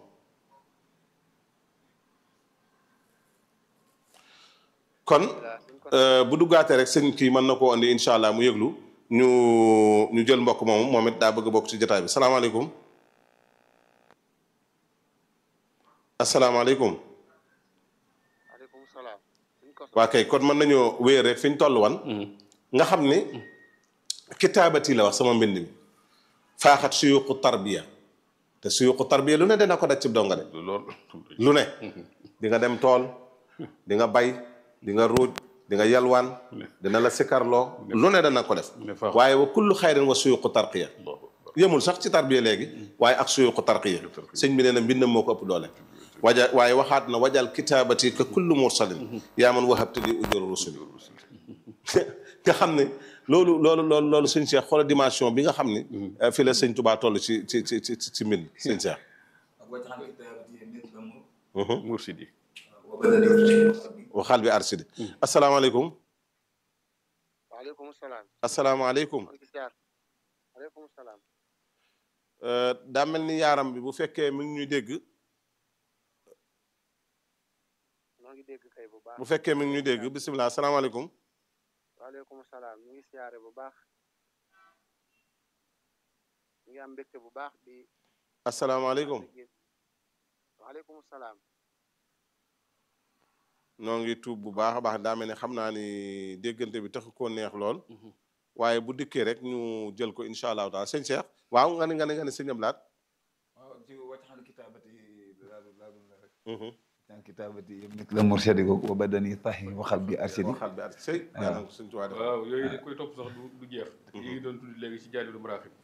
S1: kon bu duggaatee rek sëñ kii mën na koo andi incha allah mu yëglu ñu ñu jël mbokk moomu moom it daa bëgg bokk ci jotaay bi salaamaaleykum asalaamaaleykum
S4: aleykum salaam suñ ko
S1: waa kay kon mën nañoo wéer rek fi ñu toll wan nga xam ni kitaabati la wax sama mbind mi faaxat suyuqu tarbiya te suyuqu tarbiya lu ne dana ko daj ci donga de
S2: loolu
S1: lu ne di nga dem tool di nga bay di nga ruuj di nga yalwaan dina la sikarloo lu ne dana ko def
S2: ne faax.
S1: waaye wa kullu xayrin wa suyuqu tarqiya yëmul sax ci tarbiya léegi waaye ak suyuqu tarqiya sëñ bi nee na mbindam moo ko ëpp doole waja waaye waxaat na wajal kitaabati ka kullu mursalin yaa man wahabta li ujur rusuli nga xam ne loolu loolu loolu loolu sëñ Cheikh xoola dimension bi nga xam ni fi la sëñ Tubaa toll ci ci ci ci ci mbind sëñ Cheikh
S2: mursidi
S1: waxaal bi arsidi asalaamaaleykum
S4: waaleykum salaam
S1: asalaamaaleykum
S4: maa ngi ziar aleykum salaam
S1: daa mel ni yaaram bi bu fekkee mi ngi ñuy dégg
S4: maa ngi dégg kay bu baax
S1: bu fekkee mi ngi ñuy dégg bisimilah asalaamaaleykum
S4: waaleykum salaam ñu ngi siyaare bu baax ñu ngi am mbégte bu baax di
S1: asalaamaaleykum
S4: waaleykum salaam
S1: noo ngi tuub bu baax a baax daa mel ni xam naa ni déggante bi taxu koo neex lool waaye bu dikkee rek ñu jël ko incha allahu taala sëñ Cheikh waaw nga ni nga ni nga ni sëñ Ablaat
S3: waaw ci waccaxan kitaabati laa laa rek waccaxan kitaabati yëpp nit la murshidi ko wa badani tahi waxal bi arshidi
S1: waxal bi ar sëy yàlla na ko sëñ Tuubaa def
S2: waaw yooyu dañ koy topp sax du du jeex yi ngi doon tudd léegi ci jaalibu maraaxib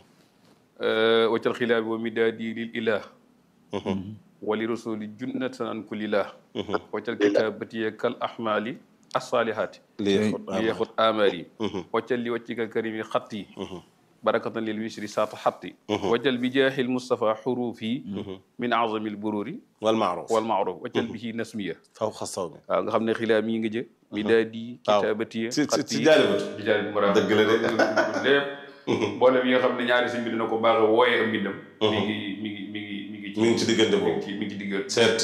S2: waccal xilaabi wa midaadi lil ilah wali rasuli junnatan an kulli lah waccal kitaabati kal ahmali asalihaati
S1: lii
S2: li yaxut amaar yi waccal li waccika karimi xat yi barakatan lil wisri saata xat yi waccal bi jaaxil mustafa xuruuf yi min azami l bururi
S1: wal maaruf
S2: wal maaruf waccal bihi nasmiya
S1: faw xasaw bi
S2: waaw nga xam ne xilaam yi nga jë midaadi
S1: waaw.
S2: kitaabati
S1: ci ci
S2: xat
S1: ci
S2: yi
S1: jaalibatu
S2: di jaay bu mara
S1: Dëgg la de.
S2: lépp mboolem yi nga xam ne ñaari sëñ bi dina ko baax a wooyee am mbindam mi ngi mi ngi mi ngi mi ngi
S1: mi ngi ci diggante
S2: mi ngi
S1: boobu
S2: ci mi ngi ci diggante
S1: seet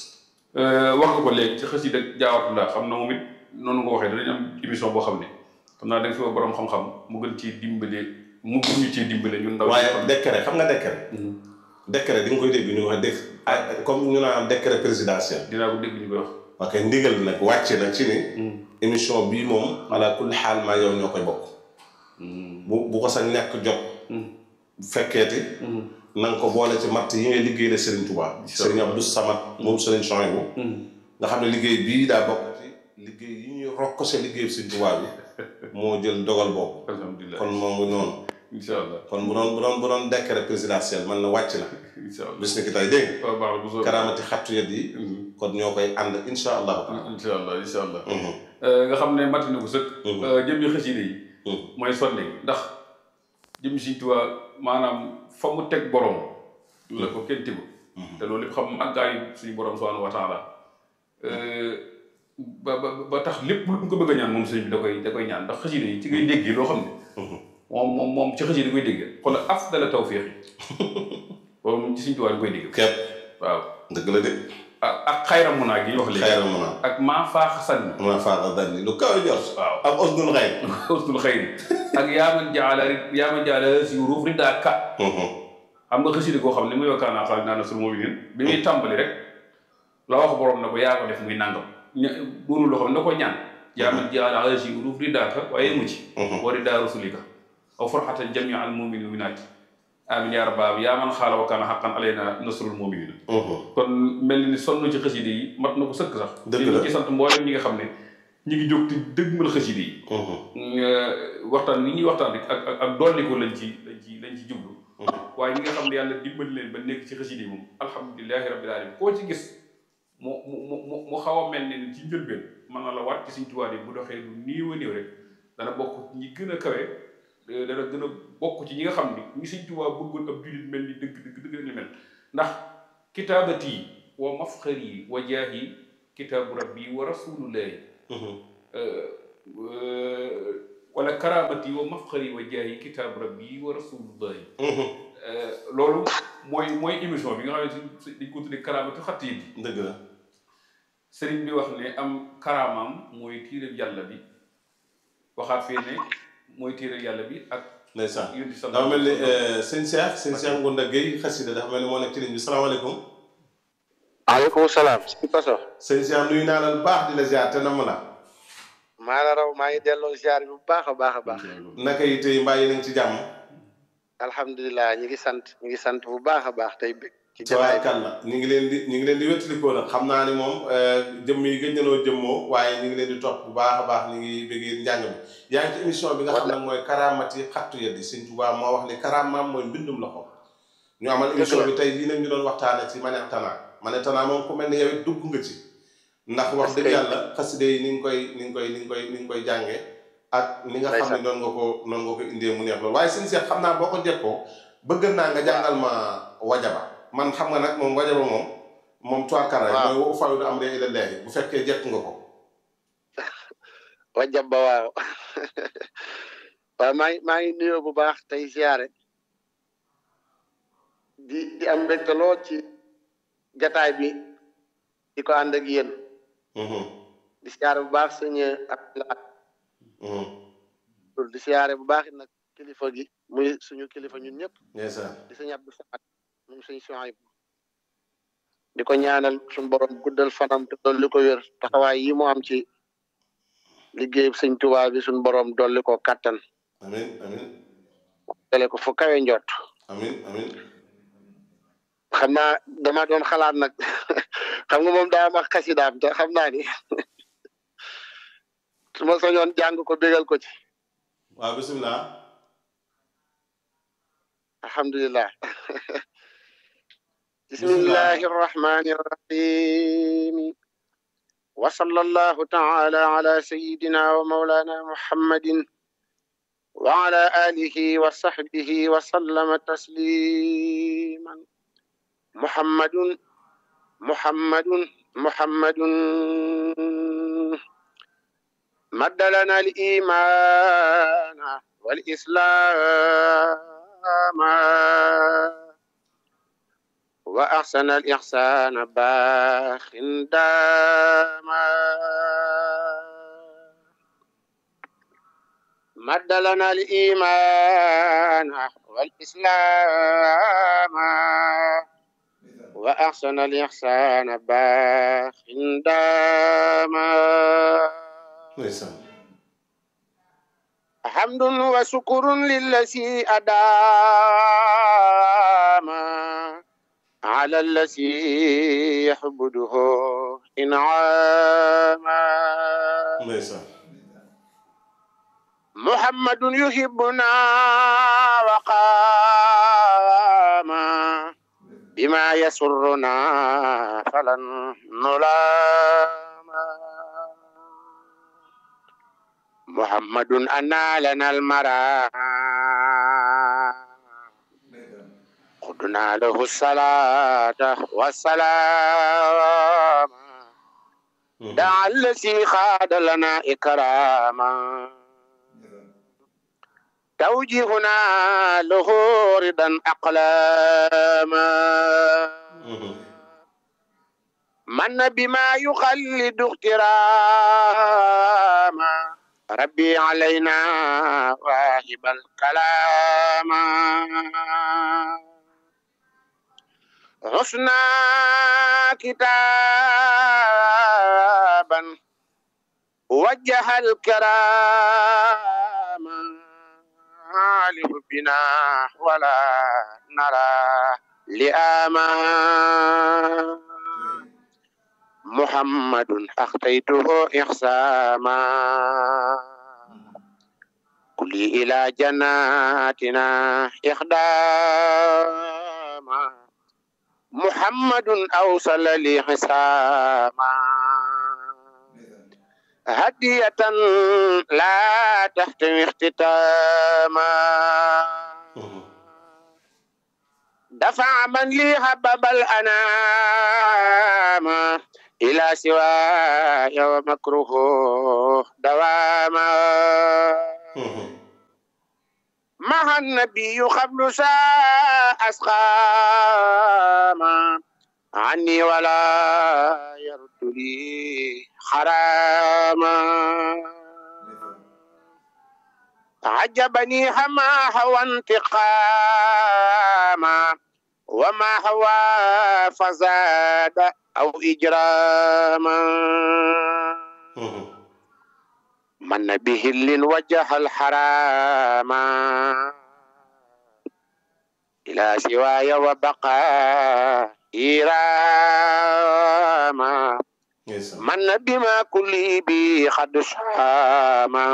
S2: wax nga ko léegi ci xasida jaawatu laa xam na moom it noonu nga ko waxee danañ am émission boo xam ne xam naa da nga fi wax borom xam-xam mu gën ci dimbale mu gën ñu ci dimbale ñun ndaw
S1: waaye
S2: ñi
S1: décret xam nga décret décret di nga koy dégg ñu wax def ah comme ñu naan décret présidentiel
S2: dinaa ko dégg ñu koy wax
S1: ok ndigal nag wàcce na ci ni émission bii moom ala kulli xaal maa yow ñoo koy bokk bu bu ko sa ñàkk jot fekkeeti na nga ko boole ci matt yi ngay liggéey la Serigne Touba Serigne Abdou Samad moom Serigne Chouaïbou nga xam ne liggéey bii daa bokk ci liggéey yi ñuy rokkose liggéey Serigne Touba bi moo jël dogal boobu
S2: alhamdulilah
S1: kon moom mu noonu
S2: incha allah
S1: kon bu doon bu doon bu doon décret présidentiel man na wàcc na
S2: incha allah
S1: bis ni ki tey dégg nga
S2: waaw baax na bu soobee
S1: karaamati xattu yet yi kon ñoo koy ànd insha allahu taala
S2: incha allah incha allah
S1: Mhm.
S2: nga xam ne matti na ko sëkk jëm yi xasida yi mooy sonne gi ndax jëm Sëñ Tuubaa maanaam fa mu teg borom la ko kenn tegu te loolu lépp xam màggaayu suñu borom subhanahu wa taala ba ba ba tax lépp lu mu ko bëgg a ñaan moom sëñ bi da koy da koy ñaan ndax xasida yi ci ngay déggee loo xam ne moom moom moom ci xasida da koy déggee xoolal afdala tawfiq yi loolu moom ci Sëñ Tuubaa da koy déggee
S1: képp
S2: waaw
S1: dëgg la de
S2: ak ak xayra munaa gi ñu wax léegi
S1: xayra mun a
S2: ak maa faaxa sànni
S1: mun a faaxa danni lu kaw jot
S2: waaw
S1: ak osdul xayr
S2: ustul xayri ak yaa man jaala yaa man jaala si ruuf riddaa ka xam nga xasida koo xam ne muy wakkaanaa xaal naa na sul mu'minin bi muy tàmbali rek la wax borom na ko yaa ko def muy nangam ña doonu loo xam ne da ko ñaan yaa man jaala si ruuf riddaa ka waaye mu ci wa riddaa rasulika aw farxatan jamia al mu'minin minaati amin yaa rabbaam yaa man xaala wakkaana xaqan alayna nasrul mu'minin kon mel ni sonn ci xasida yi mat na ko sëkk sax
S1: Dëgg la
S2: ñu ci sant mboolem ñi nga xam ne ñi ngi jóg te dëgmal xasida yi waxtaan li ñuy waxtaan rek ak ak ak dolli ko lañ ci lañ ci lañ ci jublu waaye ñi nga xam ne yàlla dimbali leen ba nekk ci xasida yi moom alhamdulilahi rabbil alamin koo ci gis mu mu mu mu xaw a mel ne ci njëlbeen mën na la waat ci Sëñ Tuubaa yi bu doxee lu néew a néew rek dana bokk ñi gën a kawe dana gën a bokk ci ñi nga xam ni ñi Sëñ Tuubaa bëggoon ab jullit mel ni dëgg dëgg dëgg ni mel ndax kitaabati wa mafxari wa jaahi kitaabu rabbi wa rasulullahi wala karamati wa mafxari wa jaayi kitaabu rabbi wa rasulullahi loolu mooy mooy émission bi nga xam ne si dañ ko tuddee karamati xatti bi
S1: dëgg la
S2: sëriñ bi wax ne am karaamaam mooy tiire yàlla bi waxaat fee ne mooy tiire yàlla bi ak
S1: ndeysaan
S2: yonent bi
S1: dafa mel ni
S2: sallallahu
S1: sëñ Cheikh sëñ Cheikh Ngounda Gueye xasida dafa mel ni moo nekk ci ligne bi salaamaaleykum
S4: waaleykum salaam si koso
S1: sëñ Cheikh nuyu naa la lu baax di la ziar te namm la
S4: maa la raw maa ngi delloo ziar bi bu baax a baax a baax
S1: naka yi tey mbaa yi nañ ci jàmm
S4: alhamdulilah ñi ngi sant ñi ngi sant bu baax a baax tey bég ci jataay bi
S1: tabaarkalla ñu ngi leen di ñu ngi leen di wéttalikoo nag xam naa ni moom jëmm yi gëj nanoo jëmmoo waaye ñu ngi leen di topp bu baax a baax ñu ngi bëggee njàng bi yaa ngi ci émission bi nga xam nag mooy karaamati xattu yeddi sëñ Tuubaa moo wax ni karaamaam mooy mbindum loxo ñu amal émission bi tey lii nag ñu doon waxtaane ci Manick Tana Manick Tana moom ku mel ni yow it dugg nga ci ndax wax dëgg yàlla xaside yi ni nga koy ni nga koy ni nga koy ni nga koy jàngee ak ni nga xam ne noonu nga ko noonu nga ko indee mu neex loolu waaye sëñ Cheikh xam naa boo ko jekkoo bëgg naa nga jàngal ma wajaba man xam nga nag moom wajaba moom moom tuwaakara
S4: waaw
S1: mooy wo fayu du am ree ila leeri bu fekkee jekk nga ko
S4: wajab ba waaw waaw maa ngi maa ngi nuyoo bu baax tey ziare di di am mbégte lool ci jataay bi di ko ànd ak yéen
S1: Mhm,
S4: di siyaare bu baax sëñ Abdoulaye
S1: mhm.
S4: loolu di siyaare bu baax it nag kilifa gi muy suñu kilifa ñun ñëpp
S1: ndeysaan
S4: di sëñ Abdou Samad moom sëñ Chouaib di ko ñaanal suñu borom guddal fanam te dolli ko wér taxawaay yi mu am ci liggéey sëñ Tuubaa bi suñu borom dolli ko kattan
S1: amin amin
S4: tele ko fu kawe njot
S1: amin amin
S4: xam naa dama doon xalaat nag xam nga moom daa wax xasidaam te xam naa ni su ma soñoon jàng ko bégal ko ci
S1: waaw bisimilah
S4: alhamdulillah bismillahi arrahmani arrahim wa sallallahu ta'ala ala sayyidina wa maulana muhammadin wa ala alihi wa sahbihi wa sallama tasliman muhammadun muhammadun muhammadun مد لنا الإيمان والإسلام وأحسن الإحسان باخ داما مد لنا الإيمان والإسلام وأحسن الإحسان باخ داما
S1: ndeysaan
S4: حمد وشكر للذي أدام على الذي يحمده إنعاما
S1: ndeysaan
S4: محمد يحبنا وقام بما يسرنا فلن نلام محمد أنا لنا المرام قدنا له الصلاة والسلام دعا الذي خاد لنا إكراما توجيهنا له رضا أقلاما من بما يخلد اغتراما ربي علينا واهب الكلام حسنا كتابا وجه الكرام لحبنا ولا نرى لآما محمد أخطيته إحساما كلي إلى جناتنا إخداما محمد أوصل لي حساما هدية لا تحتوي اختتاما دفع من لي هبب الأنام إلى سواي ومكروه دواما مع النبي قبل ساء أسقاما عني ولا يرد لي حراما عجبني هما هوى انتقاما وما هوى فزاد أو إجراما من به اللي وجه الحرام إلى سواي وبقى إيراما من بما كل بي قد شاما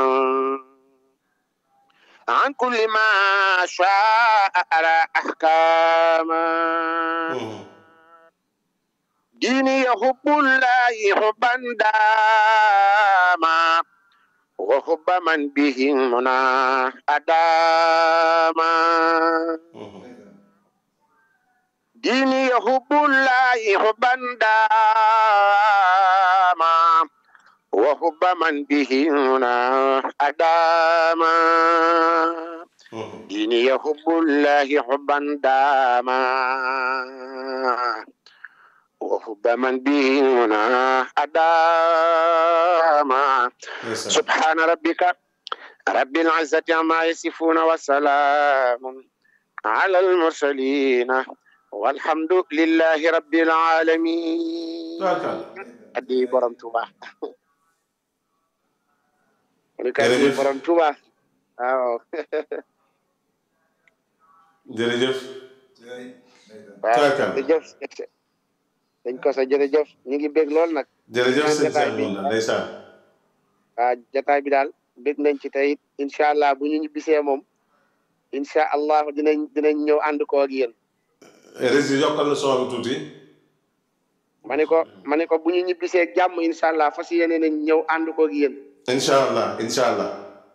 S4: عن كل ما شاء أرى أحكاما ديني يحب الله حبا داما وحب من به منا أداما ديني يحب الله حبا داما وحب من به منا أداما ديني يحب الله حبا داما وحب من به منا أداما سبحان ربك رب العزة عما يصفون وسلام على المرسلين والحمد لله رب العالمين أدي برم توبا أدي برم توبا waaw
S1: jërëjëf.
S4: waaw jërëjëf dañ ko sa jërëjëf ñu ngi bég lool nag.
S1: jërëjëf sëñ Cheikh Ngounda ndeysaan.
S4: waaw jataay bi daal bég nañ ci tey incha allah bu ñu ñibbisee moom incha allah dinañ dinañ ñëw ànd ko ak yéen.
S1: rési yokkal na son bi tuuti.
S4: ma ne ko ma ne ko bu ñu ñibbisee jàmm incha allah fas yéene nañ ñëw ànd ko ak yéen.
S1: incha allah incha allah.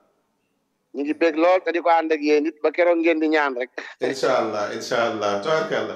S4: ñu ngi bég lool te di ko ànd ak yéen it ba keroog ngeen di ñaan rek.
S1: incha allah incha allah tabarkalla.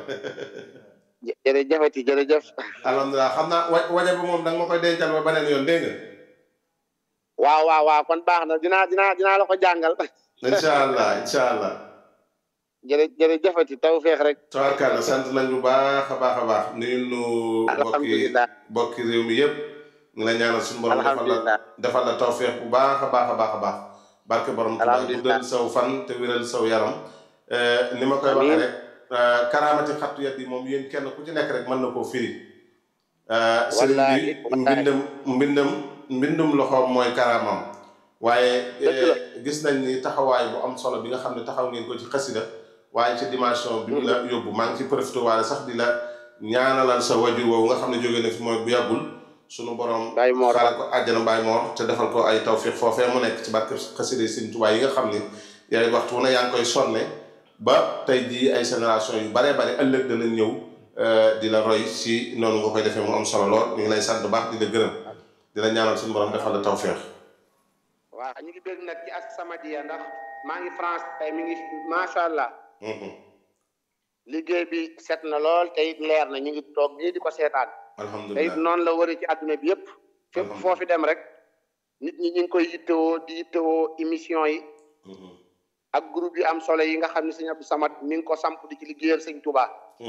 S4: jërëjëfati jërëjëf.
S1: alhamdulilah xam naa wa waja ba moom da nga ma koy dencal ba beneen yoon dégg nga.
S4: waaw waaw waaw kon baax na dinaa dinaa dinaa la ko jàngal.
S1: incha allah incha allah.
S4: jërë jërëjëfati tawfeex rek.
S1: tabarkalla sant nañ bu baax a baax a baax nuyu nu bokki
S4: alhamdulilah
S1: bokki réew mi yëpp. ngi la ñaanal suñu borom defal la defal la tawfeex bu baax a baax a baax a baax. barke borom Tuubaa guddal saw fan te wéral saw yaram. ni ma koy waxee rek. karaamati xattu yat yi moom yéen kenn ku ci nekk rek mën na koo firi. sëriñ bi mbindam mbindam mbindum loxoom mooy karaamam. waaye gis nañ ni taxawaay bu am solo bi nga xam ne taxaw ngeen ko ci xasida waaye ci dimension bi mu la yóbbu maa ngi ci profité waale sax di la ñaanalal sa wajur woowu nga xam ne jóge na fi mooy bu yàggul. sunu borom xaaral ko àjjana Baay Moor te defal ko ay tawfiq foofee mu nekk ci barke xasida Sëriñ Tuubaa yi nga xam ni yaay waxtu wu ne yaa ngi koy sonne ba tey jii ay génération yu bare bare ëllëg dana ñëw di la roy si noonu nga koy defee mu am solo lool ñu ngi lay sant baax di la gërëm di la ñaanal suñu borom defal la tawféex.
S4: waaw ñu ngi bëgg nag ci As-Samadiyya ndax maa ngi France tey mi ngi macha allah. liggéey bi set na lool te it leer na ñu ngi toog nii di ko seetaan.
S1: alhamdulilah
S4: te it noonu la wëri ci àdduna bi yëpp. fépp foofi dem rek. nit ñi ñu ngi koy yittewoo di yittewoo émission yi. ak groupe yu am solo yi nga xam ne sëñ Abdou Samad mi ngi ko samp di ci liggéeyal sëñ Touba.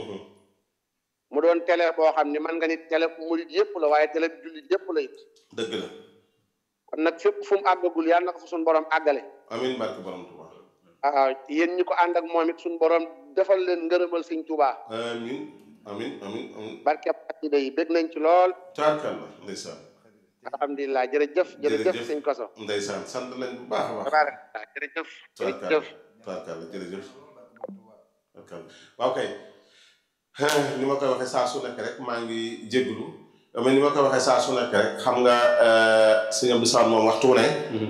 S4: mu doon télé boo xam ne man nga ni télé murid yëpp la waaye télé jullit yëpp la it.
S1: dëgg la.
S4: kon nag fépp fu mu àggagul yàlla na ko fa suñu borom àggale.
S1: amiin barke borom Touba.
S4: ah yéen ñi ko ànd ak moom it suñu borom defal leen ngërëmal sëñ Touba.
S1: amiin amiin amiin amiin.
S4: barke xasida yi bég nañ ci lool.
S1: taarkalla ndeysaan.
S4: alhamdulilah jërëjëf jërëjëf sëñ Koso.
S1: ndeysaan sant nañ bu baax a baax.
S4: tabaaraka jërëjëf. jërëjëf
S1: tabarkalla jërëjëf tabarkalla waaw kay ni ma koy waxee saa su nekk rek maa ngi jégalu mais ni ma koy waxee saa su nekk rek xam nga sëñ Abdou Samad moom waxtu wu ne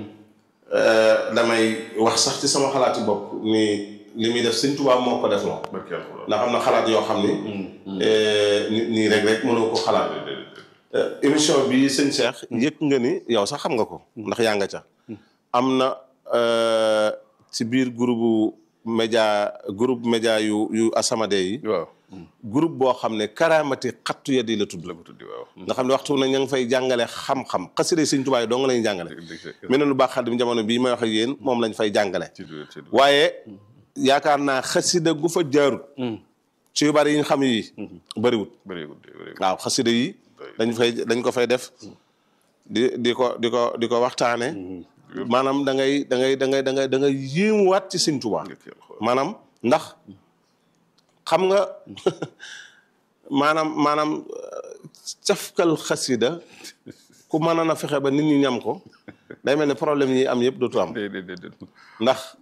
S1: damay wax sax ci sama xalaati bopp ni li muy def sëñ Tuubaa moo ko def loo ndax am na xalaat yoo xam ni nit nii rek rek mënoo ko xalaat émission bi sëñ Cheikh yëg nga ni yow sax xam nga ko ndax yaa nga ca am na ci biir groupe média groupe média yu yu As-Samadiyya yi
S2: waaw
S1: groupe boo xam ne karaamati xattu ya di la tudd
S2: la ko tuddi waaw
S1: nga xam ne waxtu na ña ngi fay jàngale xam-xam xasida Sëñ Tuubaa yi doo nga lañuy jàngale mel na lu baax xadim jamono bii may wax ak yéen moom lañ fay jàngale
S2: ci du- ci du-
S1: waaye yaakaar naa xasida gu fa jaarut ci yu bari yi ñu xam yi bëriwut
S2: bëreegul de bëreegul
S1: waaw xasida yi dañ fay dañ ko fay def di di ko di ko di ko waxtaane maanaam da ngay da ngay da ngay da ngay da ngay yéemuwaat ci Sëñ Tuubaa maanaam ndax xam nga maanaam maanaam euh, cafkal xasida ku mënoon a fexe ba nit ñi ñam ko day mel ne problème yi am yëpp dootu am
S2: dé dé dé dé
S1: ndax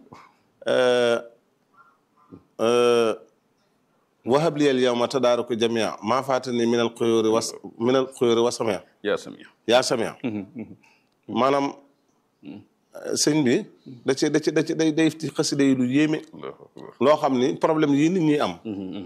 S1: wahab liyal yawma tadaaraku jamia maa faatani min al xuyóori was min al xuyóori wasamia
S2: yaa samia
S1: yaa samia maanaam sëñ bi da ci da ci da ci day day ci xasida yi lu yéeme
S2: allahu akbar
S1: loo xam ni problème yi nit ñi am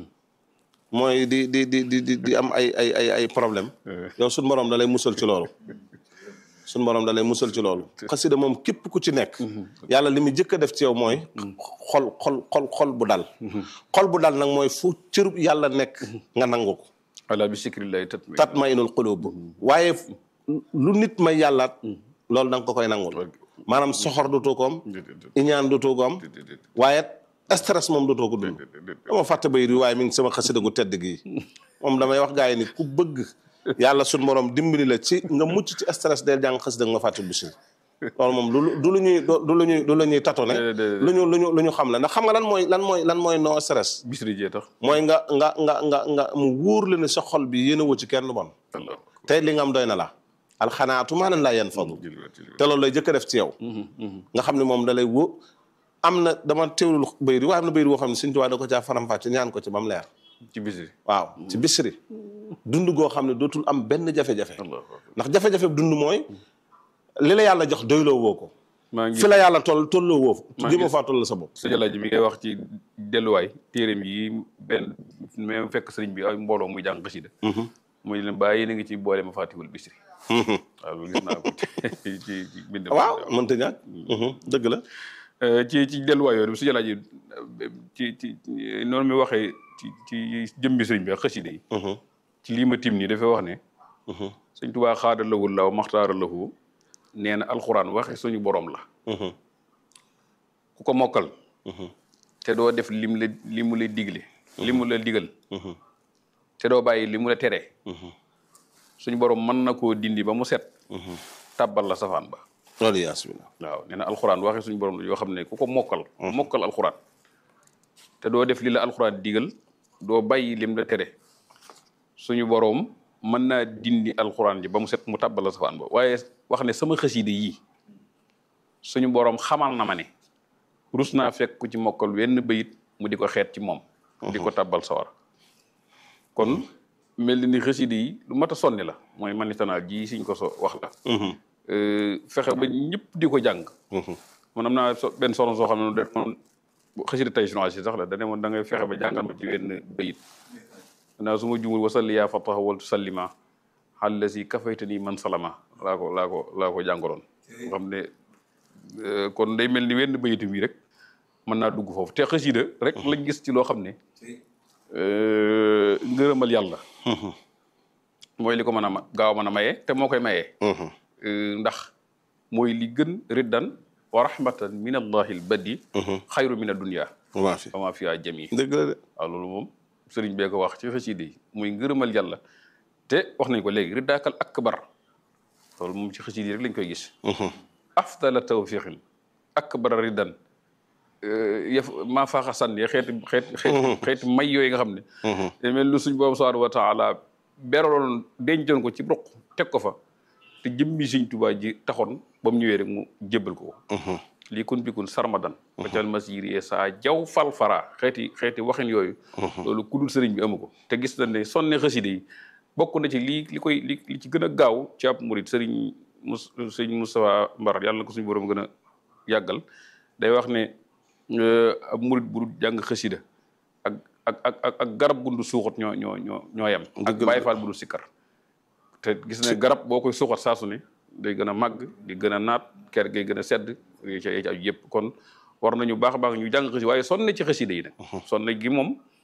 S1: mooy di di di di di di am ay ay ay ay problème yow suñ borom da lay musal ci loolu suñ borom da lay musal ci loolu xasida moom képp ku ci nekk yàlla li mu jëkk a def ci yow mooy xol xol xol xol bu dal xol bu dal nag mooy fu cërub yàlla nekk nga nangu ko
S2: ala bi sikrillahi tatma
S1: tat ma inul xulub waaye lu nit may yàllaat loolu da nga ko koy nangul maanaam soxor du tuukoom iñaan du tuukoom waaye stress moom du too ko dund dama fàtte bay di waaye mi ngi sama xasida gu tedd gi moom damay wax gars yi ni ku bëgg yàlla suñ borom dimbali la ci nga mucc ci stress del jàng xasida nga fàtte bisil loolu moom du du lu ñuy du lu ñuy du lu ñuy tatone lu ñu lu ñu lu ñu xam la ndax xam nga lan mooy lan mooy lan mooy no stress
S2: bisri jee tax
S1: mooy nga nga nga nga nga mu wóor la ne sa xol bi yéen a woo ci kenn bon tey li nga am doy na la alxanaatu maanaam laa yan fadu te loolu lay jëkk a def ci yow nga xam ne moom da lay wó am na dama teewlul bayri waaye am na bayri boo xam ne Sëñ Tuubaa da ko caa faram-fàcce ñaan ko ci ba mu leer
S2: ci bisri
S1: waaw ci bisri dund goo xam ne dootul am benn jafe-jafe
S2: allahu akbar
S1: ndax jafe-jafe dund mooy li la yàlla jox doyloo woo ko
S2: maa ngi
S1: fi la yàlla toll tolloo woo
S2: maa
S1: jéemoo
S2: ngi-
S1: faa toll sa bopp
S2: sa jalaaj bi ngay wax ci delluwaay téeréem yi benn même fekk sëriñ bi ay mbooloo muy jàng xasida muy leen bàyyi yéen a ngi ci boole ma fàttiwul bisri waaw loolu gis naa ko ci ci ci bind
S1: waaw mënta ñàkk dëgg la
S2: ci ci delluwaay yooyu su jalaaj yi ci ci noonu mi waxee ci ci jëmbi sëriñ bi ak xasida yi ci lii ma tim nii dafay wax ne sëñ Tuubaa xaada lawul law maxtaara lahu nee na alxuraan waxe suñu borom la ku ko mokkal te doo def lim la li mu la digle li mu la digal te doo bàyyi li mu la tere suñu borom mën na koo dindi ba mu set tàbbal la safaan ba
S1: loolu yaasmina
S2: waaw nee na alxuraan waxe suñu borom la yoo xam ne ku ko mokkal mokkal alxuraan te doo def li la alxuraan digal doo bàyyi lim la tere suñu borom mën naa dindi alxuraan ji ba mu set mu tàbbal la safaan ba waaye wax ne sama xasida yii suñu borom xamal na ma ne rus naa fekk ku ci mokkal wenn bayit mu di ko xeet ci moom di ko tàbbal sawar kon mel ni xasida yi lu mat a sonni la mooy manitanaal ji siñ ko so wax la fexe ba ñëpp di ko jàng man am naa so benn soxna soo xam ne de moom xasida tay si sax la dane moon da ngay fexe ba jàngal ma ci wenn bayit naa su ma jumul wasalli yaa fataha wal tusallima xàlla si kafaytani man salama laa ko laa ko laa ko jàngaloon nga xam ne euh, kon day mel ni wenn bayitu bi rek mën naa dugg foofu te xasida rek lañ gis ci loo xam ne euh, ngërëmal yàlla mooy li ko mën a ma gaaw mën a maye te moo koy mayee Euh, ndax mooy li gën riddan wa rahmatan min allahi al badi xayru min addunia
S1: waa fi
S2: wa ma fiha jami
S1: dëgg la de
S2: waaw loolu moom sëriñ bee ko wax ci xasida yi muy ngërëmal yàlla te wax nañ ko léegi riddaakal akbar loolu moom ci xasida yi rek lañ koy gis afdala tawfiqin akbar riddan yëf maa faaxa sànni xeeti xeeti xeeti xeeti may yooyu nga xam ne te mel lu suñ boobu subhanahu wa taala beraloon dencoon ko ci ruq teg ko fa te jëmmi Sëñ Tuubaa ji taxoon ba mu ñëwee rek mu jébbal ko ko lii kun bikun sarmadan wacal masir yee saa jaw fal fara xeeti xeeti waxin yooyu loolu ku dul sëriñ bi amu ko te gis nañ ne sonne xaside yi bokk na ci lii li koy li li ci gën a gaaw ci ab murit sëriñ mus sëriñ Moustapha Mbar yàlla na ko suñu borom gën a yàggal day wax ne ab murit bu dul jàng xasida ak ak ak ak ak garab gundu suuxat ñoo ñoo ñoo ñoo yem ak Baay Faal bu dul sikkar te gis ne garab boo koy suuxat saa su ne day gën a màgg di gën a naat ker gay gën a sedd yi ci ci aju yëpp kon war nañu baax a baax ñu jàng xasida waaye sonne ci xasida yi nag sonne gi moom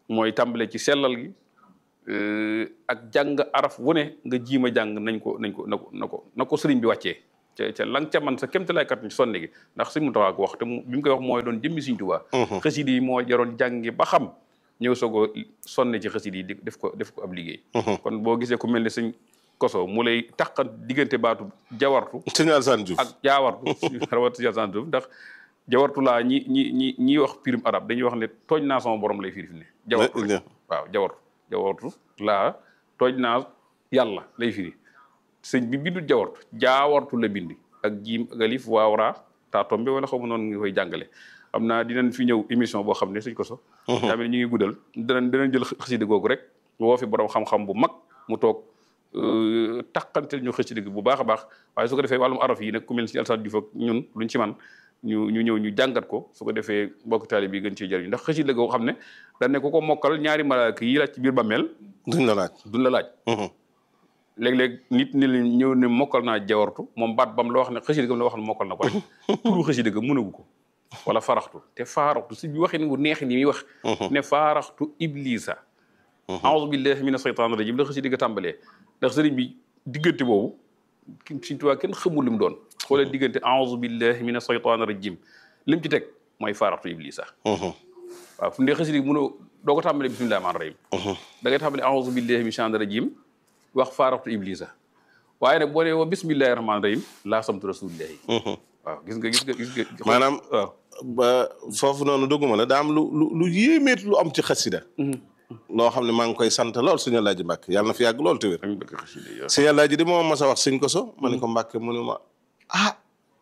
S2: mooy tàmbale ci sellal gi euh, ak jàng araf wu ne nga jiima jàng nañ ko nañ ko na ko na ko na ko sëriñ bi wàccee ca ca lang ca man sa kémta lay kat ci sonne gi ndax sëñ mu taxaa ko wax te mu bi mu koy wax mooy doon jëmmi Sëriñ Tuubaa xasida yi moo jaroon jàngi ba xam ñëw soog a sonne ci xasida yi di def ko def ko ab liggéey kon boo gisee ku mel ne sëñ koso mu lay taqan diggante baatu jawartu
S1: sëñ Alassane Diouf
S2: ak jaawartu rawat Alassane Diouf ndax jawartu laa ñi ñi ñi ñi wax pirim arab dañuy wax ne tooñ naa sama borom lay firi fi ne jawartu
S1: Ne-
S2: rek. waaw jawartu jawartu laa tooñ naa yàlla lay firi sëñ bi bindul jawartu jaawartu la bindi ak jiim ak alif waawraa taa tombe wala xaw ma noonu nga koy jàngale xam naa dinañ fi ñëw émission boo xam ne suñ ko so daa mel ni ñu ngi guddal danañ danañ jël xasida googu rek woo fi borom xam-xam bu mag mu toog euh, taqantel ñu xasida gi bu baax a baax waaye su ko defee wàllum araf yi nag ku mel si Alassane Diouf ak ñun luñ ci man ñu ñu ñëw ñu jàngat ko su ko defee mbokk taalibe yi gën cee jëriñ ndax xasida goo xam ne dañ ne ku ko mokkal ñaari malaaka yi laaj ci biir bàmmeel
S1: duñ la laaj
S2: duñ la laaj léeg-léeg nit ni leen ñëw ne mokkal naa jawartu moom baat bam la wax ne xasida gam la wax ne mokkal na ko rek turu xasida ga mënagu ko wala faraxtu te faaraxtu si bi waxin wu neex ni muy wax ne faaraxtu iblisa aoudu billahi mina shaytan rajim la xasida ga tàmbalee ndax sëriñ bi diggante boobu ki Sëriñ Tuubaa kenn xamul li mu doon xoolee diggante aoudu billahi mina shaytan rajim li mu ci teg mooy faaraxtu iblisa waaw fu mu dee xasida gi mënoo doo ko tàmbalee bismillahi rahmaani rahim da ngay tàmbalee aoudu billahi mina shaytan rajim wax faaraxtu iblisa waaye nag boo nee wa bismillahi rahmaani rahim laa samtu rasulillahi waaw gis nga gis nga gis nga
S1: maanaam
S2: waaw
S1: ba foofu noonu dugguma la daa am lu lu lu yéemeet lu am ci xasida loo xam ne maa ngi koy sant lool suñu Alaaji Mbàkke yàlla na fi yàgg lool te wér
S2: dañ bëgg xasida yi
S1: suñu Alaaji di moom mas a wax suñ ko so ma ne ko Mbàkke mu ne ma ah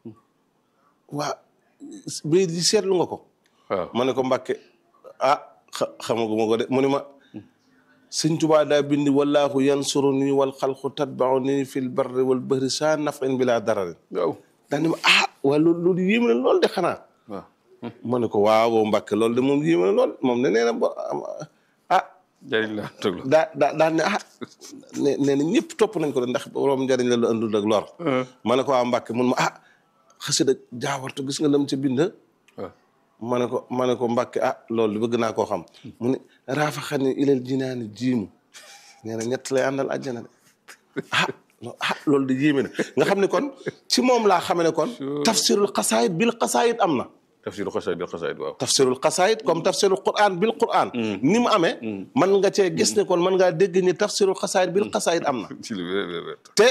S1: waa bay di seetlu nga ko
S2: waaw
S1: ma ne ko Mbàkke ah xa- xamaguma ko de mu ne ma sëñ Tuubaa daa bindi wallaahu yansuruni wal xalqu tatbauni fil barri wal bahri saa nafin bila dararin
S2: waaw
S1: daa ne ma ah waa loolu loolu yéeme na lool de xanaa
S2: waaw
S1: ma ne ko waaw Mbàkke loolu de moom yéeme na lool moom ne nee na ba ah
S2: jëriñ la tëg la
S1: daa daa daa ne ah ne nee na ñëpp topp nañ ko de ndax borom njëriñ la lu andul ak lor ma ne ko waa Mbàkke mun ma ah xasida jaawartu gis nga lam ca bind
S2: waaw
S1: ma ne ko ma ne ko Mbàkke ah loolu bëgg naa koo xam mu ne raafa xani ilal jinaani jiimu nee na ñett lay àndal àjjana de ah lo- ah loolu de yéeme na nga xam ne kon ci moom laa xame ne kon tafsirul xasaayid bil xasaayid am na
S2: tafsiru xasaayid bil xasaayid waaw
S1: tafsirul xasaayid comme tafsirul quran bil quran ni mu amee man nga cee gis ne kon man ngaa dégg ni tafsirul xasaayid bil xasaayid am na
S2: ci lu wér wér wér
S1: te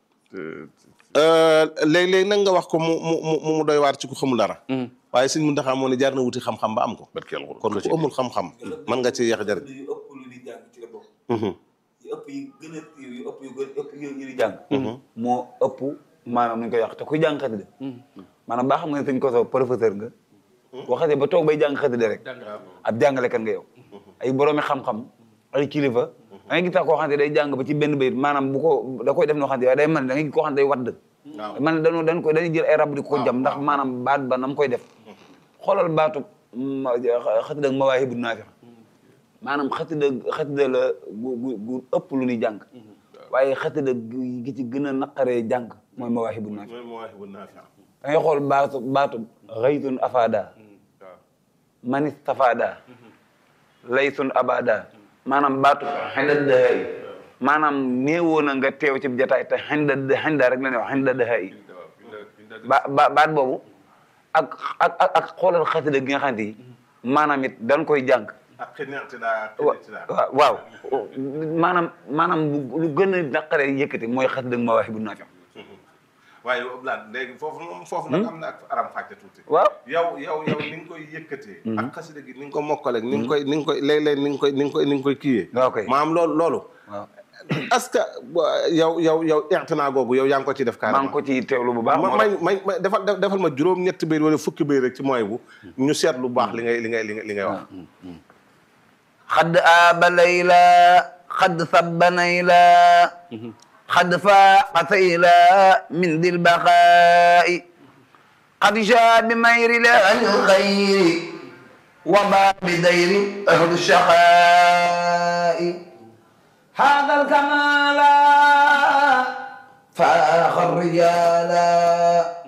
S1: léeg-léeg nag nga wax ko mu mu mu mu doy waar ci ku xamul dara waaye sëñ Muntaxa moo ne jaar na wuti xam-xam ba am ko
S2: barke yàlla
S1: kon ku amul xam-xam man nga ci yeex jariñ
S3: yu ëpp lu di jàng ci la bokk yu ëpp yi gën a yu ëpp yu gën ëpp yu ñu di jàng moo ëpp maanaam nu ñu koy wax te kuy jàng xasida maanaam baa xam nga ne sëñ Koso professeur nga boo xasee ba toog bay jàng xasida rek ab jàngalekat nga yow ay boroomi xam-xam ay kilifa da ngay gis sax koo xam ne day jàng ba ci benn bayit maanaam bu ko da koy def noo xam ne waaye day man da ngay gis koo xam ne day wadd man dañu dañ koy dañuy jël ay rab di ko jam ndax maanaam baat ba nam koy def xoolal baatu ma- xasida ak mawaahibu naafi maanaam xasida xasida la gu gu gu ëpp lu ñuy jàng waaye xasida gi ci gën a naqaree jàng mooy mawaahibu naafi da ngay xool baatu baatu xaytun afada man istafada laytun abada maanaam baatu xinda dëhay maanaam néewoo na nga teew ci jataay te xinda xinda rek la ñuy wax xinda dëhay ba ba baat boobu ak ak ak ak xoolal xasida gi nga xamante ni maanaam it dañ koy jàng wa waaw waaw maanaam maanaam bu- lu gën a naqaree yëkkati mooy xasida mawaahibu naafi
S1: waaye Abdoulaye léegi foofu moom foofu nag am na ak aram fàcce tuuti
S3: waaw
S1: yow yow yow ni nga koy yëkkatee ak xasida gi ni nga ko mokkale ni nga koy ni nga koy léeg-léeg ni nga koy ni nga koy ni nga koy kiiyee
S3: waaw kay
S1: maanaam loolu loolu
S3: waaw
S1: est-ce que yow yow yow ixtinaa googu yow yaa ngi ko ciy def
S3: maa
S1: carrément
S3: ngi ko ci teewlu bu baax
S1: ma may may may defal defal ma juróom ñetti béy wala fukki béy rek ci mooy bu ñu seet lu baax li ngay li ngay li ngay li ngay wax
S3: xadd aaba layla xadd sabba nayla xadd faaqa sayla min dil baqaa'i qad jaa bi mayri la alxayri wa baa bi dayri ahlu shaqaa'i هذا الكمال فاخ الرجال